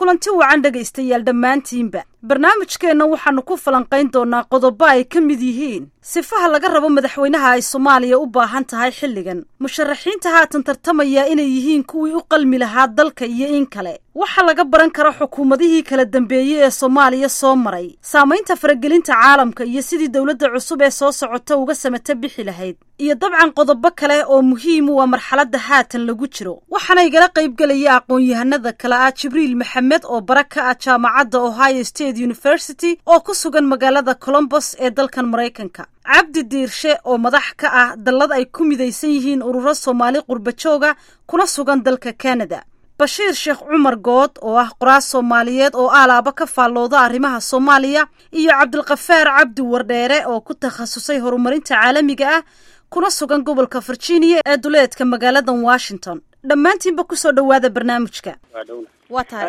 kulanti wacan dhegaystayaal dhammaantiinba barnaamijkeenna waxaannu ku falanqayn doonaa qodobo ay ka mid yihiin sifaha laga rabo madaxweynaha ay soomaaliya u baahan tahay xilligan musharaxiinta haatan tartamaya inay yihiin kuwii u qalmi lahaa dalka iyo in kale waxa laga baran kara xukuumadihii kala dambeeyey ee soomaaliya soo maray saamaynta faragelinta caalamka iyo sidii dowladda cusub ee soo socota uga samata bixi lahayd iyo dabcan qodobo kale oo muhiim u ah marxaladda haatan lagu jiro waxaana igala qaybgelaya aqoon-yahanada kale ah jibriil maxamed oo bara ka ah jaamacadda ohio state university oo ku sugan magaalada colombos ee dalkan maraykanka cabdi diirshe oo madax ka ah dallad ay ku midaysan yihiin ururo soomaali qurbajooga kuna sugan dalka canada bashiir sheekh cumar good oo ah qoraas soomaaliyeed oo aalaaba ka faallooda arrimaha soomaaliya iyo cabdilkafaar cabdi wardheere oo ku takhasusay horumarinta caalamiga ah kuna sugan gobolka virginia ee duleedka magaaladan washington dhammaantiinba kusoo dhowaada barnaamijka waa tahay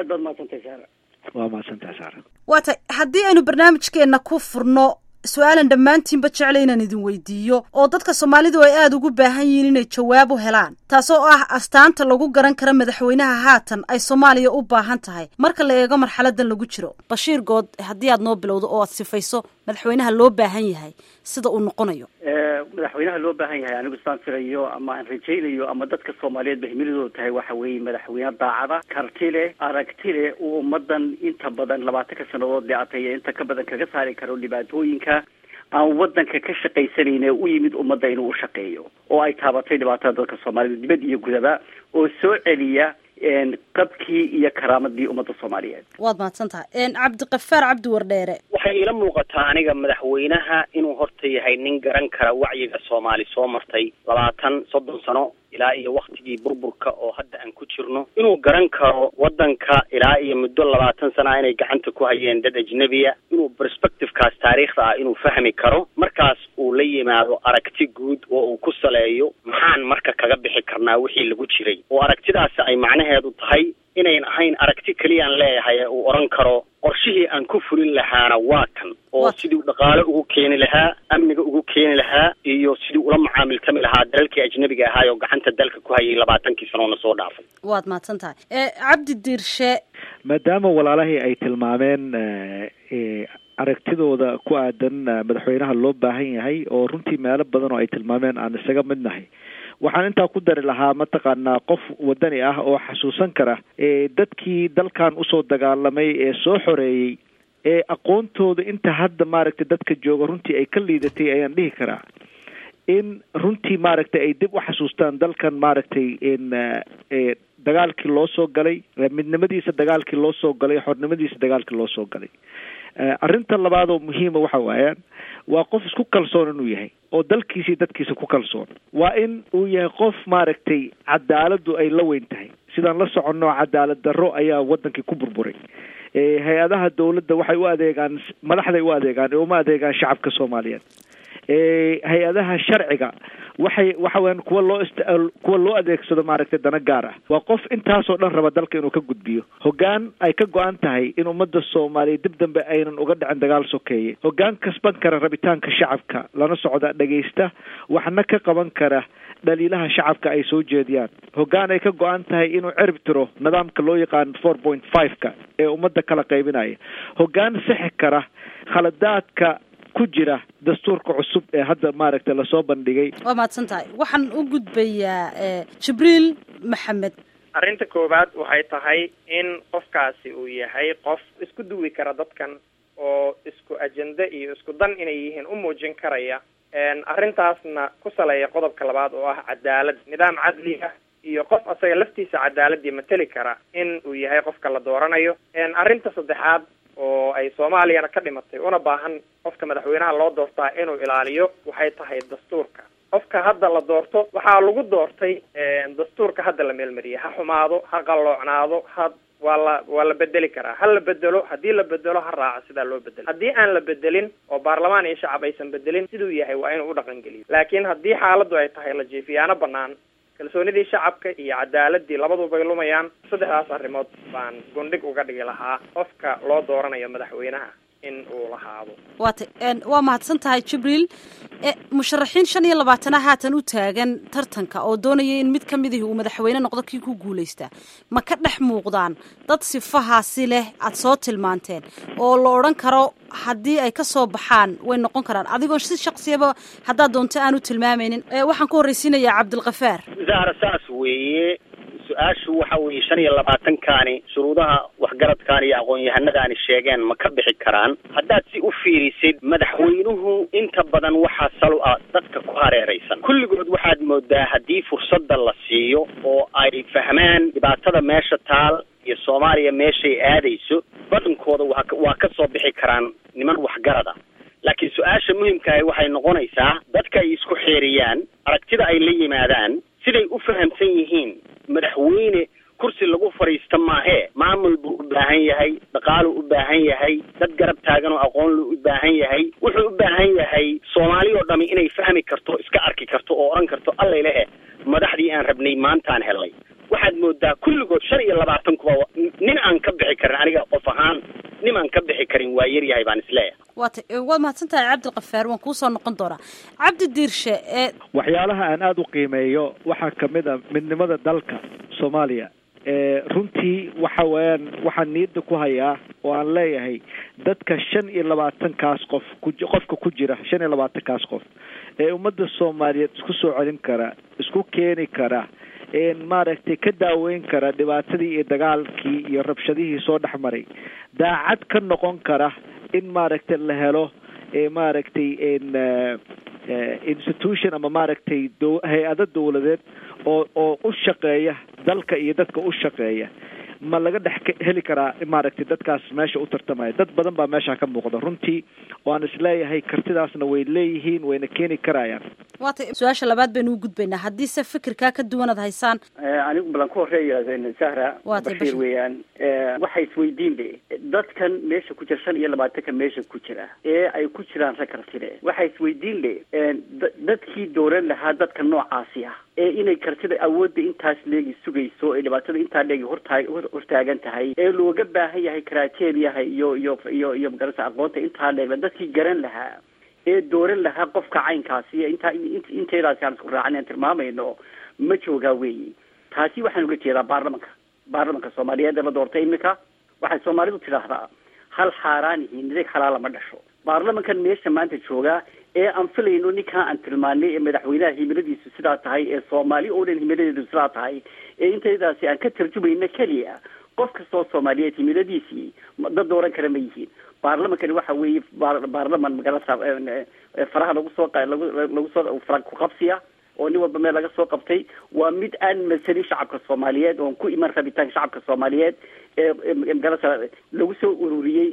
waa mahadsantahay saara waa tahay haddii aynu barnaamijkeenna ku furno su-aalan dhammaantiinba jecla inaan idin weydiiyo oo dadka soomaalidu ay aada ugu baahan yihiin inay jawaab u helaan taasoo ah astaanta lagu garan kara madaxweynaha haatan ay soomaaliya u baahan tahay marka la eego marxaladan lagu jiro bashiir good haddii aad noo bilowdo oo aad sifayso madaxweynaha loo baahan yahay sida uu noqonayo madaxweynaha loo baahan yahay anigu isaan filayo ama aan rajaynayo ama dadka soomaaliyeed ba himiladooda tahay waxa weeye madaxweyne daacada karti leh aragti leh uu ummadan inta badan labaatanka sannadood leatay inta ka badan kaga saari karo dhibaatooyinka aan wadanka ka shaqaysanayne u yimid ummadda inuu u shaqeeyo oo ay taabatay dhibaatada dadka soomaaliyed dibad iyo gudaba oo soo celiya qabkii iyo karaamadii ummadda soomaaliyeed waad mahadsan tahay cabdikafaar cabdi wardheere waxay iila muuqataa aniga madaxweynaha inuu horta yahay nin garan kara wacyiga soomaali soo martay labaatan soddon sano ilaa iyo waktigii burburka oo hadda aan ku jirno inuu garan karo waddanka ilaa iyo muddo labaatan sana inay gacanta ku hayeen dad ajnebiya inuu perspectivekaas taariikhda ah inuu fahmi karo markaas uu la yimaado aragti guud oo uu ku saleeyo maxaan marka kaga bixi karnaa wixii lagu jiray oo aragtidaasi ay macnaheedu tahay inayn ahayn aragti keliyaan leeyahay ee uu odhan karo qorshihii aan ku fulin lahaana waa kan oo sidii dhaqaale ugu keeni lahaa amniga ugu keeni lahaa iyo sidii ula macaamiltami lahaa dalalkii ajnabiga ahaay oo gacanta dalka ku hayay labaatankii sanoona soo dhaafay waad mahadsan tahay cabdi diirshe maadaama walaalahii ay tilmaameen aragtidooda ku aadan madaxweynaha loo baahan yahay oo runtii meelo badan oo ay tilmaameen aan isaga midnahay waxaan intaa ku dari lahaa mataqaanaa qof wadani ah oo xasuusan kara dadkii dalkan usoo dagaalamay ee soo xoreeyey ee aqoontooda inta hadda maaragtay dadka jooga runtii ay ka liidatay ayaan dhihi karaa in runtii maaragtay ay dib u xasuustaan dalkan maaragtay in dagaalkii loo soo galay midnimadiisa dagaalkii loo soo galay xornimadiisa dagaalkii loo soo galay arrinta labaad oo muhiima waxa waayaan waa qof isku kalsoon inuu yahay oo dalkiisa iyo dadkiisa ku kalsoon waa in uu yahay qof maaragtay cadaaladdu ay la weyn tahay sidaan la soconno cadaalad darro ayaa wadankii ku burburay hay-adaha dawladda waxay u adeegaan madaxday u adeegaan ee uma adeegaan shacabka soomaaliyeed hay-adaha sharciga waxay waxa weyaan kuwa loo ist kuwa loo adeegsado maaragtay dana gaar ah waa qof intaasoo dhan raba dalka inuu ka gudbiyo hoggaan ay ka go-an tahay in ummadda soomaaliya dib dambe aynan uga dhicin dagaal sokeeye hoggaan kasban kara rabitaanka shacabka lana socda dhagaysta waxna ka qaban kara dhaliilaha shacabka ay soo jeediyaan hoggaan ay ka go-an tahay inuu cerib tiro nidaamka loo yaqaan four point five-ka ee ummadda kala qaybinaya hoggaan sixi kara khaladaadka ku jira dastuurka cusub ee hadda maaragtay lasoo bandhigay waa mahadsan tahay waxaan u gudbayaa jibriil maxamed arrinta koowaad waxay tahay in qofkaasi uu yahay qof isku duwi kara dadkan oo isku ajende iyo isku dan inay yihiin u muujin karaya arrintaasna ku saleeya qodobka labaad oo ah cadaalad nidaam cadli ah iyo qof asaga laftiisa cadaaladii mateli kara in uu yahay qofka la dooranayo arrinta saddexaad oo ay soomaaliyana ka dhimatay una baahan qofka madaxweynaha loo doortaa inuu ilaaliyo waxay tahay dastuurka qofka hadda la doorto waxaa lagu doortay dastuurka hadda la meelmariyay ha xumaado ha qalloocnaado ha waa la waa la bedeli karaa ha la bedelo haddii la bedelo ha raaco sidaa loo bedelo haddii aan la bedelin oo baarlamaan iyo shacab aysan bedelin siduu yahay waa inuu u dhaqan geliyo laakiin haddii xaaladdu ay tahay la jiifiyaano banaan kalsoonidii shacabka iyo cadaaladii labadubay lumayaan saddexdaas arrimood baan gundhig uga dhigi lahaa qofka loo dooranayo madaxweynaha in uu lahaado waata waa mahadsan tahay jibriil musharaxiin shan iyo labaatana haatan u taagan tartanka oo doonaya in mid ka midihi uu madaxweyne noqdo kii ku guulaystaa ma ka dhex muuqdaan dad sifahaasi leh aada soo tilmaanteen oo la odhan karo haddii ay ka soo baxaan way noqon karaan adigoo si shaksiyaba haddaad doonto aan u tilmaamaynin waxaan ku horreysiinayaa cabdilkafaar zahra saas weeye su-aashu waxa weeye shan iyo labaatankaani shuruudaha waxgaradkaani iyo aqoon-yahanadaani sheegeen ma ka bixi karaan haddaad si u fiirisid madaxweynuhu inta badan waxaa salo ah dadka ku hareeraysan kulligood waxaad moodaa haddii fursadda la siiyo oo ay fahmaan dhibaatada meesha taal iyo soomaaliya meeshay aadayso badankooda waa waa ka soo bixi karaan niman waxgarada laakiin su-aasha muhimkaahi waxay noqonaysaa dadka ay isku xeeriyaan aragtida ay la yimaadaan siday u fahamsan yihiin madaxweyne kursi lagu fadhiista maahee maamul buu u baahan yahay dhaqaaluu u baahan yahay dad garab taagan oo aqoon luu u baahan yahay wuxuu u baahan yahay soomaali oo dhami inay fahmi karto iska arki karto oo odhan karto allailehe madaxdii aan rabnay maantaan helnay waxaad moodaa kulligood shan iyo labaatan kuba nin aan ka bixi karin aniga qof ahaan nin aan ka bixi karin waa yaryahay baan isleeyahay waata waad mahadsan tahay cabdilkafaar waan kuusoo noqon doonaa cabdi diirshe ee waxyaalaha aan aada u qiimeeyo waxaa kamid a midnimada dalka soomaaliya runtii waxa weeyaan waxaan niyadda ku hayaa oo aan leeyahay dadka shan iyo labaatankaas qof ku qofka ku jira shan iyo labaatankaas qof ee ummadda soomaaliyeed isku soo celin kara isku keeni kara maaragtay ka daaweyn kara dhibaatadii iyo dagaalkii iyo rabshadihii soo dhex maray daacad ka noqon kara in maaragtay la helo maaragtay institution ama maaragtay do hay-ado dawladeed oo oo u shaqeeya dalka iyo dadka u shaqeeya ma laga dhex heli karaa maaragtay dadkaas meesha u tartamaya dad badan baa meesha ka muuqda runtii oo aan isleeyahay kartidaasna way leeyihiin wayna keeni karayaan waata su-aasha labaad baynu u gudbaynaa haddii se fikirkaa ka duwanaad haysaan anigu balan ku horeeya sahra bashiir weeyaan waxa isweydiin le dadkan meesha ku jira shan iyo labaatanka meesha ku jira ee ay ku jiraan rag kartile waxa isweydiin le dadkii dooran lahaa dadka noocaasi ah ee inay kartida awoodda intaas leegi sugayso ee dhibaatada intaa leegi hortaa hortaagan tahay ee looga baahan yahay karateriyaha iyo iyo iyo iyo magarasa aqoonta intaa leegla dadkii garan lahaa ee dooran lahaa qofka caynkaasi intaa inteedaasi aan isku raacin aan tilmaamayno ma joogaa weyi taasi waxaan uga jeedaa baarlamanka baarlamanka soomaaliyeed ee la doortay imika waxay soomaalidu tidhaahdaa hal xaaraanihi nidag xalaala ma dhasho baarlamankan meesha maanta joogaa ee aan filayno ninkaa aan tilmaanay ee madaxweynaha himiladiisu sidaa tahay ee soomaali oo dhan himiladeedu sidaa tahay ee intaydaasi aan ka tarjumayno keliya qof kastoo soomaaliyeed himiladiisii dad dooran kara ma yihiin baarlamankani waxa weeye baarlaman magarasa faraha lagu soo lagu lagu soo fara ku qabsiya oo nin walba meel laga soo qabtay waa mid aan masalin shacabka soomaaliyeed oon ku iman rabitaanka shacabka soomaaliyeed ee magarasa lagu soo ururiyey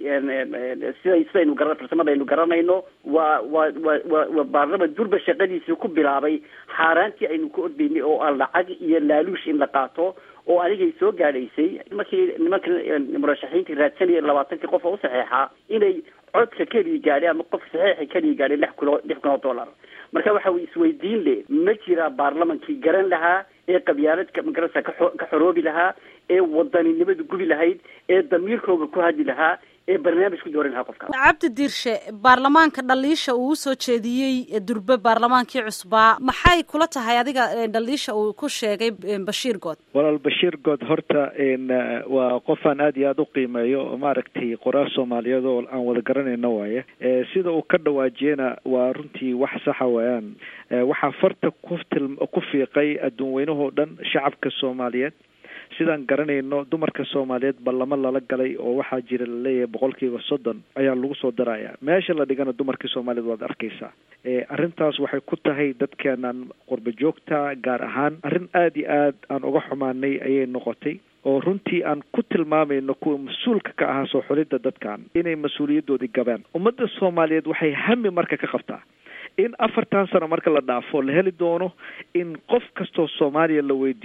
siday sidaynu gara farsamadaynu garanayno waa waa waa waa waa baarlaman durba shaqadiisii ku bilaabay xaaraantii aynu ku ordaynay oo aan lacag iyo laaluush in la qaato oo anigay soo gaadhaysay markii nimanka murashaxiintii raadsanaya labaatankii qof oo u saxeexaa inay codka keliya gaadhay ama qof saxeexa keliya gaadhay lix kulo lix kun oo dollar marka waxa isweydiin le ma jiraa baarlamankii garan lahaa ee qabyaaladka magarasa kaxo ka xoroobi lahaa ee wadaninimadu gubi lahayd ee damiirkooga ku hadli lahaa ee barnaamij ku dooran lahaa qofka cabdi diirshe baarlamaanka dhaliisha uu usoo jeediyey durbe baarlamaankii cusbaa maxay kula tahay adiga dhaliisha uu ku sheegay bashiir good walaal bashiir good horta waa qofaan aada iyo aada u qiimeeyo oo maaragtay qoraal soomaaliyeed oo aan wada garanayno waaye sida uu ka dhawaajiyena waa runtii wax saxa weeyaan waxaa farta ku til ku fiiqay adduun weynahoo dhan shacabka soomaaliyeed sidaan garanayno dumarka soomaaliyeed ballamo lala galay oo waxaa jira laleeyahay boqolkiiba soddon ayaa lagu soo daraya meesha la dhigana dumarkii soomaaliyeed waad arkaysaa arrintaas waxay ku tahay dadkeenan qurba joogta gaar ahaan arrin aada iyo aad aan uga xumaanay ayay noqotay oo runtii aan ku tilmaamayno kuwa mas-uulka ka ahaa soo xulidda dadkan inay mas-uuliyadoodii gabeen ummadda soomaaliyeed waxay hami marka ka qabtaa in afartan sano marka la dhaafo la heli doono in qof kastoo soomaaliya la weydiiyo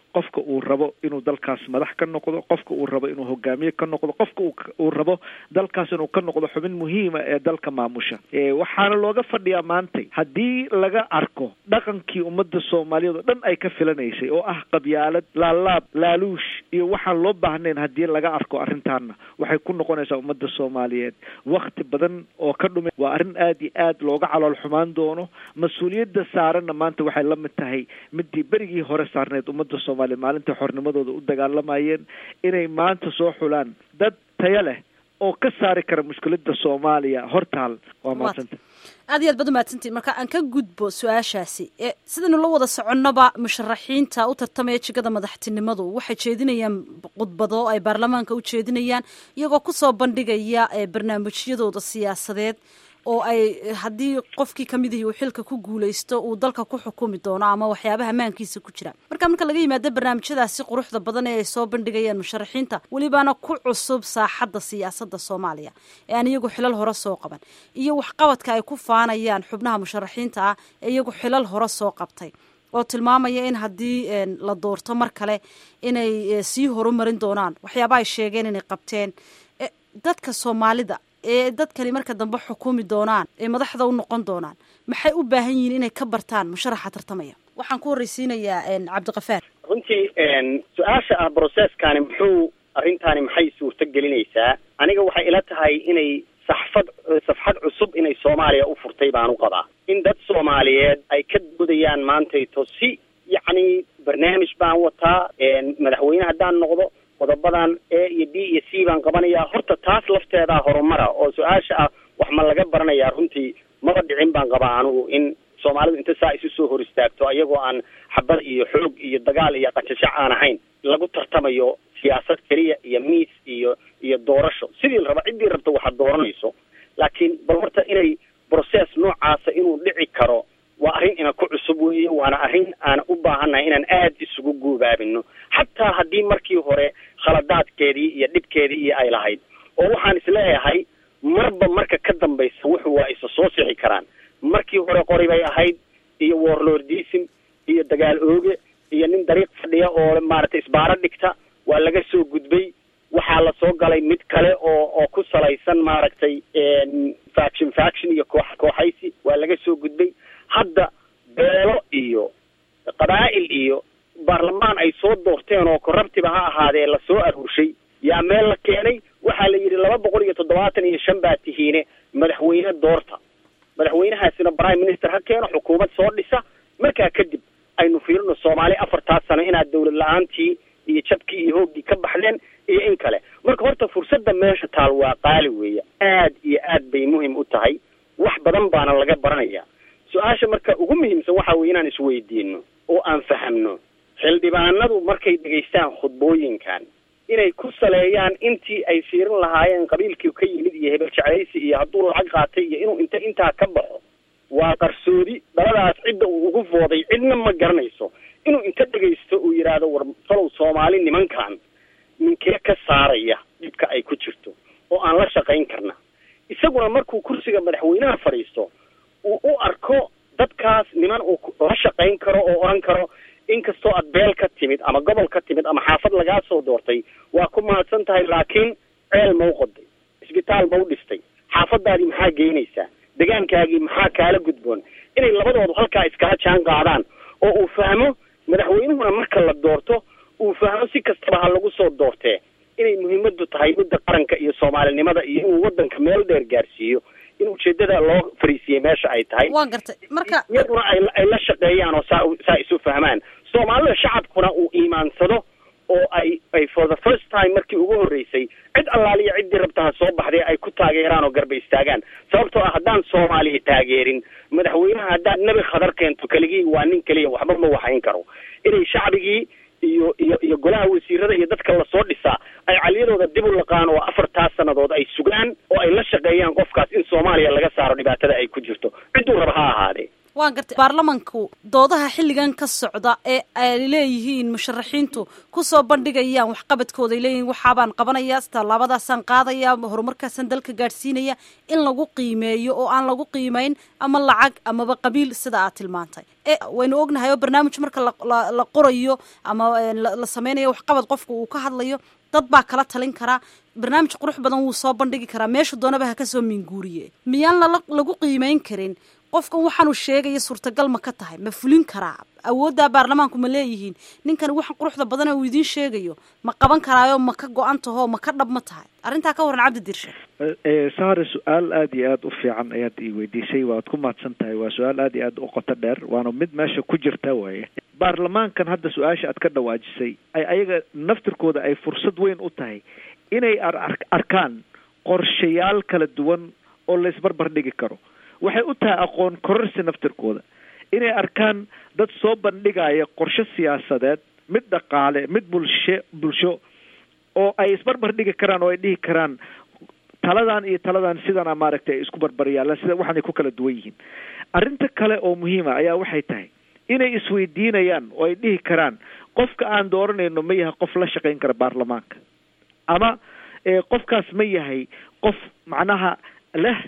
qofka uu rabo inuu dalkaas madax ka noqdo qofka uu rabo inuu hogaamiye ka noqdo qofka uu rabo dalkaas inuu ka noqdo xubin muhiima ee dalka maamusha waxaana looga fadhiyaa maantay haddii laga arko dhaqankii ummadda soomaaliyeed oo dhan ay ka filanaysay oo ah qabyaalad laalaab laaluush iyo waxaan loo baahnayn haddii laga arko arrintaana waxay ku noqonaysaa ummadda soomaaliyeed wakti badan oo ka dhume waa arrin aada iyo aad looga calool xumaan doono mas-uuliyadda saaranna maanta waxay la mid tahay midii berigii hore saarneed ummadda soomaaliyeed maalintai xornimadooda u dagaalamayeen inay maanta soo xulaan dad tayo leh oo ka saari kara mushkilada soomaaliya hortaal waa maadsanta aad iyo aad baad umahadsantiin marka aan ka gudbo su-aashaasi sidaynu la wada soconnoba musharaxiinta u tartamaya jigada madaxtinimadu waxay jeedinayaan khudbado ay baarlamaanka u jeedinayaan iyagoo kusoo bandhigaya barnaamijyadooda siyaasadeed oo ay haddii qofkii kamid ihi uu xilka ku guuleysto uu dalka ku xukumi doono ama waxyaabaha maankiisa ku jira marka marka laga yimaado barnaamijyadaasi quruxda badan ee ay soo bandhigayaan musharaxiinta welibaana ku cusub saaxadda siyaasadda soomaaliya ee aan iyagu xilal hore soo qaban iyo waxqabadka ay ku faanayaan xubnaha musharaxiinta ah ee iyagu xilal hore soo qabtay oo tilmaamaya in haddii la doorto mar kale inay sii horumarin doonaan waxyaaba ay sheegeen inay qabteen dadka soomaalida ee dadkani marka dambe xukumi doonaan ee madaxda u noqon doonaan maxay u baahan yihiin inay ka bartaan musharaxa tartamaya waxaan ku horreysiinayaa cabdikafaar runtii su-aasha ah broceskani muxuu arrintaani maxay suurto gelinaysaa aniga waxay ila tahay inay saxfad safxad cusub inay soomaaliya u furtay baan u qabaa in dad soomaaliyeed ay ka doodayaan maantayto si yacni barnaamij baan wataa madaxweyne haddaan noqdo qodobadan a iyo b iyo c baan qabanayaa horta taas lafteedaa horumara oo su-aasha ah wax ma laga baranayaa runtii maba dhicin baan qabaa anigu in soomaalidu inta saa isu soo hor istaagto iyagoo aan xabad iyo xoog iyo dagaal iyo qajashac aan ahayn lagu tartamayo siyaasad keliya iyo miis iyo iyo doorasho sidii la raba ciddii rabta waxaad dooranayso laakiin bal horta inay process noocaasa inuu dhici karo waa arrin ina ku cusub weeye waana arrin aan u baahannahay inaan aada isugu guubaabino xataa haddii markii hore khaladaadkeedii iyo dhibkeedii iyo ay lahayd oo waxaan isleeyahay marba marka ka dambaysa wuxu waa isa soo sixi karaan markii hore qori bay ahayd iyo warlordism iyo dagaal ooge iyo nin dariiq fadhiya oo maaragtay isbaaro dhigta waa laga soo gudbay waxaa lasoo galay mid kale oo oo ku salaysan maaragtay faction faction iyo koox kooxaysi waa laga soo gudbay hadda beelo iyo qabaa'il iyo baarlamaan ay soo doorteen oo corruptiba ha ahaadee lasoo aruurshay yaa meel la keenay waxaa la yidhi laba boqol iyo toddobaatan iyo shan baa tihiine madaxweyne doorta madaxweynahaasina prime minister ha keeno xukuumad soo dhisa markaa kadib aynu fiirino soomaali afartaas sano inaad dawlad la-aantii iyo jabkii iyo hooggii ka baxdeen iyo in kale marka horta fursadda meesha taal waa qaali weeye aad iyo aad bay muhim u tahay wax badan baana laga baranaya su-aasha marka ugu muhiimsan waxa weye inaan isweydiino oo aan fahamno xildhibaanadu markay dhegaystaan khudbooyinkan inay ku saleeyaan intii ay fiirin lahaayeen qabiilkii ka yimid iyo hebel jeclaysi iyo hadduu lacag qaatay iyo inuu inta intaa ka baxo waa qarsoodi dhaladaas cidda uu ugu fooday cidna ma garanayso inuu inta dhegaysto uu yidhaahdo war falow soomaali nimankan ninkee ka saaraya dhibka ay ku jirto oo aan la shaqayn karna isaguna markuu kursiga madaxweynaha fadhiisto uu u arko dadkaas niman uu la shaqayn karo oo odhan karo inkastoo aad beel ka timid ama gobol ka timid ama xaafad lagaa soo doortay waa ku mahadsan tahay laakiin ceel ma u qoday isbitaal ma u dhistay xaafadaadii maxaa geynaysaa degaankaagii maxaa kaala gudboon inay labadoodu halkaa iskala jaan qaadaan oo uu fahmo madaxweynuhuna marka la doorto uu fahmo si kastaba ha lagu soo doortee inay muhiimadu tahay midda qaranka iyo soomaalinimada iyo inuu wadanka meel dheer gaarsiiyo in ujeedada loo fariisiyey meesha ay tahay waan gartay marka iyaduna ay ay la shaqeeyaan oo saa saa isu fahmaan soomaalida shacabkuna uu iimaansado oo ay ay for the first time markii ugu horreysay cid allaaliya ciddii rabtaha soo baxday ay ku taageeraan oo garba istaagaan sababtoo ah haddaan soomaaliya taageerin madaxweynaha haddaad nebi khadar keento keligii waa nin keliya waxba ma waxayn karo inay shacbigii iyo iyo iyo golaha wasiirada iyo dadka lasoo dhisaa ay caliyadooda dib u laqaan oo afartaas sannadood ay sugaan oo ay la shaqeeyaan qofkaas in soomaaliya laga saaro dhibaatada ay ku jirto cidduu raba ha ahaadee waan gartay baarlamanku doodaha xilligan ka socda ee ay leeyihiin musharaxiintu kusoo bandhigayaan waxqabadkooda ay leeyihiin waxaabaan qabanaya tallaabadaasaan qaadaya horumarkaasaan dalka gaadhsiinaya in lagu qiimeeyo oo aan lagu qiimeyn ama lacag amaba qabiil sida aad tilmaantay e waynu ognahay oo barnaamij marka la qorayo ama la sameynayo waxqabad qofka uu ka hadlayo dad baa kala talin karaa barnaamij qurux badan wuu soo bandhigi karaa meeshu doonaba ha kasoo minguuriye miyaan lala lagu qiimeyn karin qofkan waxaanu sheegaya suurtagal ma ka tahay ma fulin karaa awooddaa baarlamaanku ma leeyihiin ninkan waxan quruxda badan uu idiin sheegayo ma qaban karaayo ma ka go-an taho ma ka dhab ma tahay arrintaa ka waran cabdi dirshe sahare su-aal aada iyo aada u fiican ayaad i weydiisay waad ku mahadsan tahay waa su-aal aada iyo aada u qoto dheer waana mid meesha ku jirta waaye baarlamaankan hadda su-aasha aad ka dhawaajisay ay ayaga naftirkooda ay fursad weyn u tahay inay ar arkaan qorshayaal kala duwan oo la isbarbar dhigi karo waxay u tahay aqoon kororsi naftirkooda inay arkaan dad soo bandhigaya qorshe siyaasadeed mid dhaqaale mid bulshe bulsho oo ay isbarbar dhigi karaan oo ay dhihi karaan taladan iyo taladan sidana maaragtay ay isku barbaryaalaan sida waxaanay ku kala duwan yihiin arrinta kale oo muhiima ayaa waxay tahay inay isweydiinayaan oo ay dhihi karaan qofka aan dooranayno ma yahay qof la shaqayn kara baarlamaanka ama qofkaas ma yahay qof macnaha leh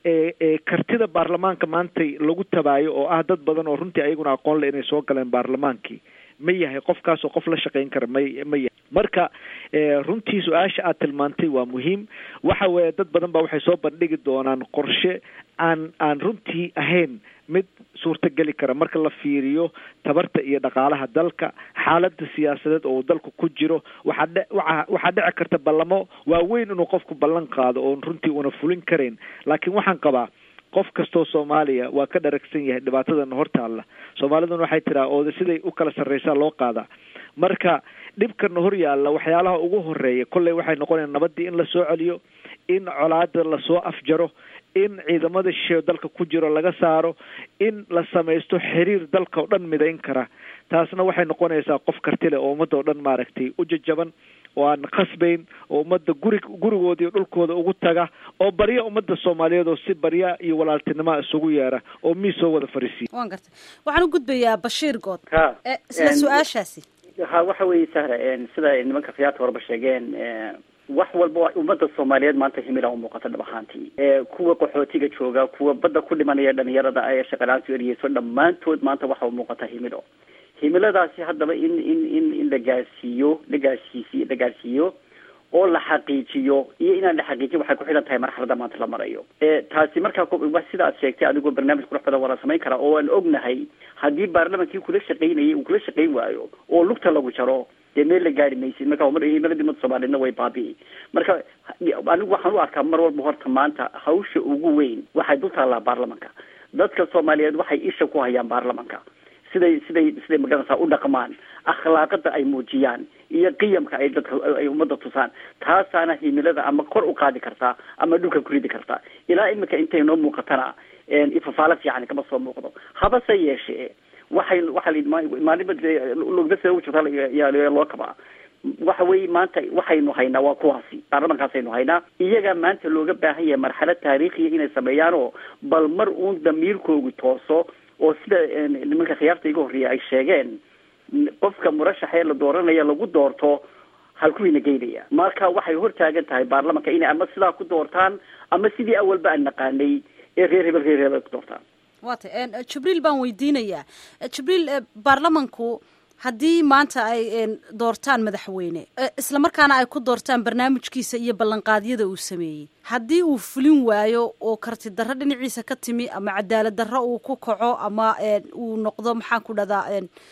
kartida baarlamaanka maantay lagu tabaayo oo ah dad badan oo runtii ayaguna aqoon le inay soo galeen baarlamaankii ma yahay qofkaasoo qof la shaqayn kara may ma yahay marka runtii su-aasha aad tilmaantay waa muhiim waxa weeye dad badan ba waxay soo bandhigi doonaan qorshe aan aan runtii ahayn mid suurtageli kara marka la fiiriyo tabarta iyo dhaqaalaha dalka xaalada siyaasadeed oo uu dalku ku jiro waxaa dhe waa waxaa dhici karta ballamo waaweyn inuu qofku ballan qaado oon runtii una fulin karayn laakiin waxaan qabaa qof kastoo soomaaliya waa ka dharagsan yahay dhibaatadana hortaalla soomaaliduna waxay tiraa ooda siday u kala sarreysaa loo qaadaa marka dhibkana hor yaalla waxyaalaha ugu horeeya kolley waxay noqonayaan nabadii in la soo celiyo in colaada lasoo afjaro in ciidamada shisheeyo dalka ku jiro laga saaro in la samaysto xiriir dalka oo dhan midayn kara taasna waxay noqonaysaa qof kartile oo ummadda oo dhan maaragtay u jajaban oo aan khasbayn oo ummadda guri gurigooda iyo dhulkooda ugu taga oo barya ummadda soomaaliyeed oo si barya iyo walaaltinimoa isugu yeera oo miis soo wada fariisiya waan gartay waxaan u gudbayaa bashiir good ha isla su-aashaasi ha waxa weeye sahra sida nimanka khiyaarta horeba sheegeen wax walba ummadda soomaaliyeed maanta himila u muuqata dhab ahaantii kuwa qaxootiga jooga kuwa badda ku dhimanaya dhalinyarada ee shaqalaantu eriyeyso dhammaantood maanta waxa u muuqata himilo himiladaasi haddaba in in in in la gaarsiiyo la gaarsiisiyo la gaarsiiyo oo la xaqiijiyo iyo inaan la xaqiijin waxay ku xidhan tahay marxalada maanta la marayo taasi markaa sida aad sheegtay adigoo barnaamij qurux badan waa la samayn karaa oo aan ognahay haddii baarlamankii kula shaqaynayay uu kula shaqayn waayo oo lugta lagu jaro dee meel la gaari maysid marka himiladii umada soomaaliyedna way baabi'i marka anigu waxaan u arkaa mar walba horta maanta hawsha ugu weyn waxay dul taallaa baarlamanka dadka soomaaliyeed waxay isha ku hayaan baarlamanka siday siday siday magaranaysaa u dhaqmaan akhlaaqada ay muujiyaan iyo qiyamka ay dadka ay ummadda tusaan taasaana himilada ama kor u qaadi kartaa ama dhulka ku ridi kartaa ilaa imika intay noo muuqatana ifafaalo fiican kama soo muuqdo habase yeeshee waxay waxaa maalinba lugda sida ugu jirta yaa loo kabaa waxa weeye maanta waxaynu haynaa waa kuwaasi baarlamankaasaynu haynaa iyagaa maanta looga baahan yahay marxalad taariikhiya inay sameeyaan oo bal mar uun damiirkoogu tooso oo sida nimanka khiyaarta iga horreeya ay sheegeen qofka murashaxee la dooranaya lagu doorto halkuwiina geynaya marka waxay hortaagan tahay baarlamanka inay ama sidaa ku doortaan ama sidii awalba aan naqaanay ee reer hebel reer hebel ku doortaan wa tay jibriil baan weydiinayaa jibriil baarlamanku haddii maanta ay doortaan madaxweyne isla markaana ay ku doortaan barnaamijkiisa iyo ballanqaadyada uu sameeyey haddii uu fulin waayo oo karti darro dhinaciisa ka timi ama cadaalad darro uu ku kaco ama uu noqdo maxaan ku dhahdaa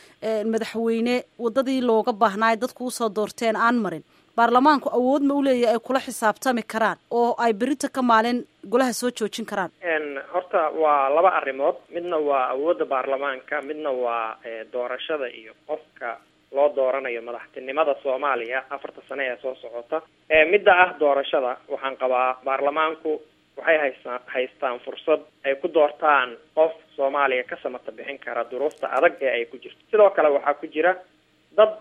madaxweyne waddadii looga baahnaayo dadku usoo doorteen aan marin baarlamaanku awood ma uleeyahy ay kula xisaabtami karaan oo ay berita ka maalin golaha soo joojin karaan horta waa laba arrimood midna waa awoodda baarlamaanka midna waa doorashada iyo qofka loo dooranayo madaxtinimada soomaaliya afarta sane ee soo socota midda ah doorashada waxaan qabaa baarlamaanku waxay haystaan haystaan fursad ay ku doortaan qof soomaaliya ka samata bixin kara duruufta adag ee ay ku jirto sidoo kale waxaa ku jira dad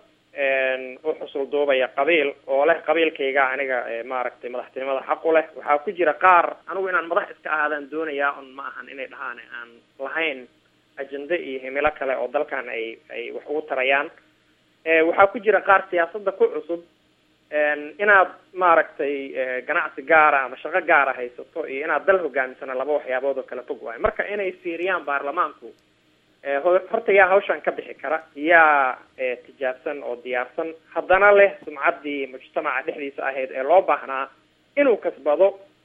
u xusul duubaya qabiil oo leh qabiilkayga aniga maaragtay madaxtinimada xaqu leh waxaa ku jira qaar anigu inaan madax iska ahaadaan doonayaa un ma ahan inay dhahaan aan lahayn ajende iyo himilo kale oo dalkan ay ay wax ugu tarayaan waxaa ku jira qaar siyaasadda ku cusub inaad maaragtay ganacsi gaara ama shaqo gaara haysato iyo inaad dal hogaamisana laba waxyaabood oo kala fog waayo marka inay fiiriyaan baarlamaanku horta yaa hawshan ka bixi kara yaa tijaabsan oo diyaarsan haddana leh sumcaddii mujtamaca dhexdiisa ahayd ee loo baahnaa inuu kasbado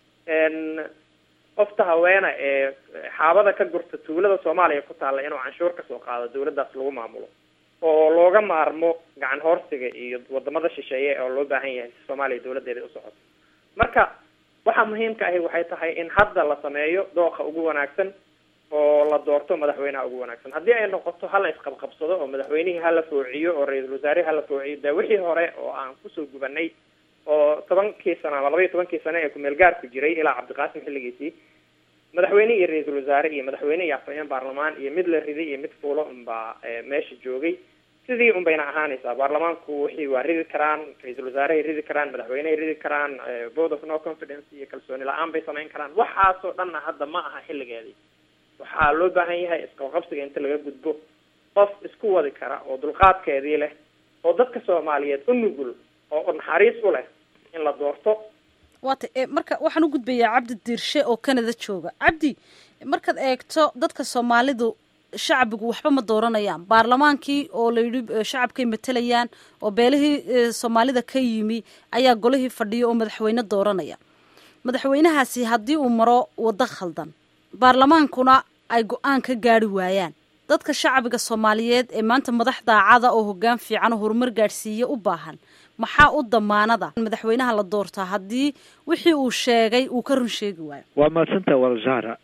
qofta haweena ee xaabada ka gurta tuulada soomaaliya ku taalla inuu canshuur kasoo qaado dawladdaas lagu maamulo oo looga maarmo gacan hoorsiga iyo wadamada shisheeye oo loo baahan yahay si soomaaliya dawladdeeda u socoto marka waxaa muhiimka ahi waxay tahay in hadda la sameeyo dooqa ugu wanaagsan oo la doorto madaxweynaha ugu wanaagsan haddii ay noqoto hala isqabqabsado oo madaxweynihii hala foociyo oo ra-iisul wasaarihii hala foociyo dee wixii hore oo aan kusoo gubanay oo tobankii sano ama labaiyo tobankii sano ee kumeel gaarku jiray ilaa cabdiqaasim xilligiisii madaxweyne iyo ra-iisul wasaare iyo madaxweyne iyo afhayeen baarlamaan iyo mid la riday iyo mid fuulo unbaa meesha joogay sidii un bayna ahaanaysaa baarlamaanku wixii waa ridi karaan ra-iisul wasaarehay ridi karaan madaxweynehay ridi karaan vote of no confidence iyo kalsooni la-aan bay samayn karaan waxaasoo dhanna hadda ma aha xilligeedii waxaa loo baahan yahay isqabqabsiga inta laga gudbo qof isku wadi kara oo dulqaadkeedii leh oo dadka soomaaliyeed u nugul oo naxariis u leh in la doorto waata marka waxaan u gudbayaa cabdi diirshe oo canada jooga cabdi markaad eegto dadka soomaalidu shacbigu waxba ma dooranayaan baarlamaankii oo la yidhi shacabkay matalayaan oo beelihii soomaalida ka yimi ayaa golihii fadhiya oo madaxweyne dooranaya madaxweynahaasi haddii uu maro waddo khaldan baarlamaankuna ay go-aan ka gaari waayaan dadka shacbiga soomaaliyeed ee maanta madax daacada oo hoggaan fiican oo horumar gaadhsiiya u baahan maxaa u damaanada madaxweynaha la doortaa haddii wixii uu sheegay uu ka run sheegi waayo waa mahadsantaha walzahra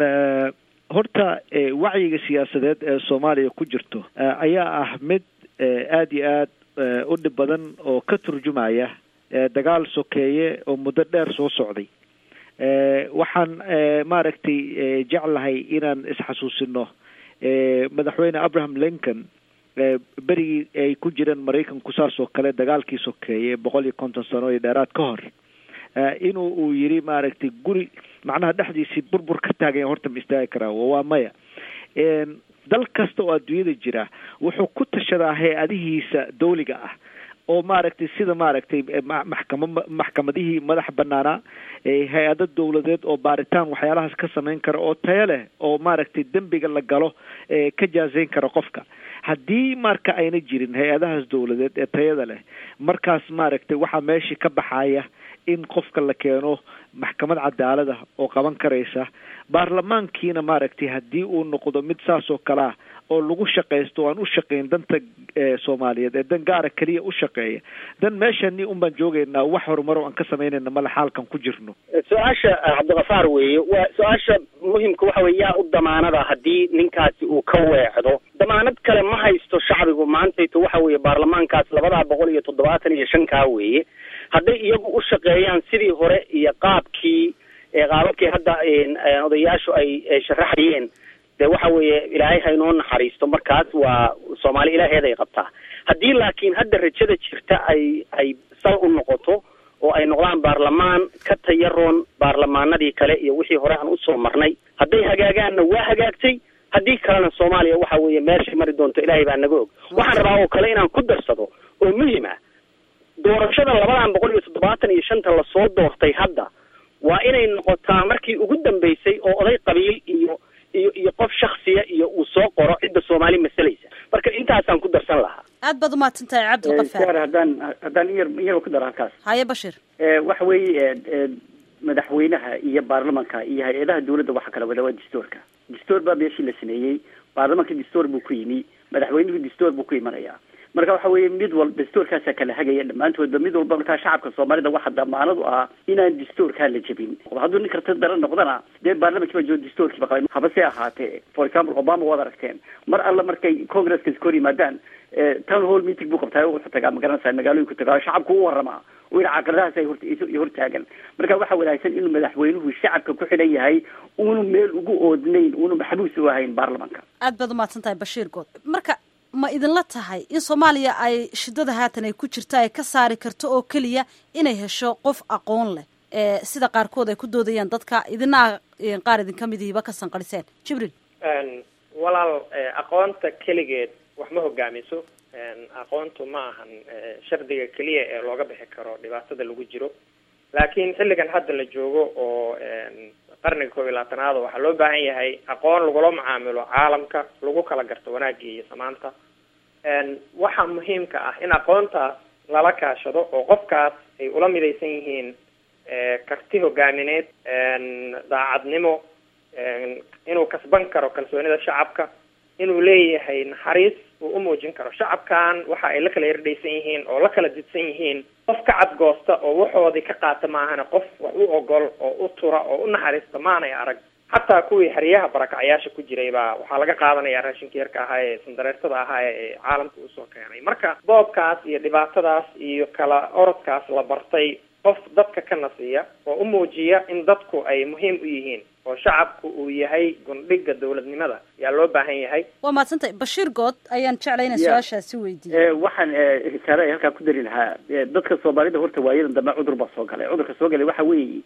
horta wacyiga siyaasadeed ee soomaaliya ku jirto ayaa ah mid aada iyo aad u dhib badan oo ka turjumaya dagaal sokeeye oo muddo dheer soo socday waxaan maaragtay jeclahay inaan isxasuusino madaxweyne abraham lincoln berigii ay ku jireen maraykanku saas oo kale dagaalkii sokeeye boqol iyo konton sano iyo dheeraad ka hor inuu uu yiri maaragtay guri macnaha dhexdiisii burbur ka taaganya horta ma istaagi karaa waa maya dal kasta oo adduunyada jira wuxuu ku tashadaa hay-adihiisa dawliga ah oo maaragtay sida maaragtay maxkama maxkamadihii madax banaanaa hay-ado dawladeed oo baaritaan waxyaalahaas ka samayn kara oo tayo leh oo maaragtay dembiga la galo ka jaazeyn kara qofka haddii marka ayna jirin hay-adahaas dawladeed ee tayada leh markaas maaragtay waxaa meeshii ka baxaya in qofka la keeno maxkamad cadaalada oo qaban karaysa baarlamaankiina maaragtay haddii uu noqdo mid saas oo kale ah oo lagu shaqaysto aan u shaqayn danta soomaaliyeed ee dan gaara keliya u shaqeeya dan meeshani un baan joogaynaa wax horumaro aan ka samaynayna male xaalkan ku jirno su-aasha cabdikafaar weeye waa su-aasha muhimka waxa weye yaa u damaanada haddii ninkaasi uu ka weecdo damaanad kale ma haysto shacbigu maantayto waxa weeye baarlamaankaas labadaa boqol iyo toddobaatan iyo shankaa weeye hadday iyagu u shaqeeyaan sidii hore iyo qaabkii qaababkii hadda odayaashu ay sharaxayeen de waxa weeye ilaahay haynoo naxariisto markaas waa soomaali ilaaheeday qabtaa haddii laakiin hadda rajada jirta ay ay sal u noqoto oo ay noqdaan baarlamaan ka tayaroon baarlamaanadii kale iyo wixii hore aan usoo marnay hadday hagaagaanna waa hagaagtay haddii kalena soomaaliya waxa weeye meeshay mari doonto ilaahay baa naga og waxaan rabaa oo kale inaan ku darsado oo muhim ah doorashada labadan boqol iyo toddobaatan iyo shanta lasoo doortay hadda waa inay noqotaa markii ugu dambeysay oo oday qabiil iyo iyo iyo qof shaksiya iyo uu soo qoro cidda soomaali masalaysa marka intaasaan ku darsan lahaa aad baad umahadsan tahay cabdilkafaar haddaan haddaan iyar iyaba ku daro halkaas haye bashir waxa weeye madaxweynaha iyo baarlamanka iyo hay-adaha dawladda waxa kala wada waa dastuurka dastuur baa meeshii la sameeyey baarlamanka dastuur buu ku yimi madaxweynuhu dastuur buu ku imanaya marka waxa weeye mid walba dastuurkaasaa kala hagaya dhammaantoodba mid walba markaa shacabka soomaalida waxa damaanadu ah inaan dastuurkaa la jebin hadduu nin karta daran noqdana dee baarlamanki baa jooga dastuurkiiba qalay habase ahaatee for example obama waad aragteen mar alla markay congresska iskor yimaadaan town hall meeting buu qabtaa wuxuu tagaa magaranaysaa magaalooyinku tagaa shacabku u waramaa oo ina caqiladahaas ay hort hortaagan marka waxaa wanaagsan inuu madaxweynuhu shacabka ku xidhan yahay uunu meel ugu oodnayn uunu maxbuus u ahayn baarlamanka aad baad umahadsan tahay bashiir good marka ma idinla tahay in soomaaliya ay shidada haatan ay ku jirta ay ka saari karto oo keliya inay hesho qof aqoon leh sida qaarkood ay ku doodayaan dadka idinaa qaar idinka midihiba ka sanqadhiseen jibriil walaal aqoonta keligeed wax ma hogaamiso aqoontu ma ahan shardiga keliya ee looga bixi karo dhibaatada lagu jiro laakiin xilligan hadda la joogo oo qarniga koob iyo labaatanaad waxaa loo baahan yahay aqoon lagula macaamilo caalamka lagu kala garto wanaagii iyo samaanta waxaa muhiimka ah in aqoontaas lala kaashado oo qofkaas ay ula midaysan yihiin karti hogaamineed daacadnimo inuu kasban karo kalsoonida shacabka inuu leeyahay naxariis uu u muujin karo shacabkan waxa ay la kala yardhaysan yihiin oo la kala didsan yihiin qof ka cadgoosta oo waxoodii ka qaata maahana qof wax u ogol oo u tura oo u naxariista maanay arag xataa kuwii xeryaha barakacyaasha ku jiray baa waxaa laga qaadanaya raashinka yarka ahaa ee sandareertada ahaa ee caalamka usoo keenay marka boobkaas iyo dhibaatadaas iyo kala orodkaas la bartay qof dadka ka nasiya oo u muujiya in dadku ay muhiim u yihiin oo shacabku uu yahay gundhiga dowladnimada yaa loo baahan yahay waa mahadsantahay bashiir good ayaan jeclay inaan su-aashaasi weydiiyo waxaan risaale ay halkaa ku dari lahaa dadka soomaalida horta waayadan dambe cudur baa soo galay cudurka soo galay waxa weeye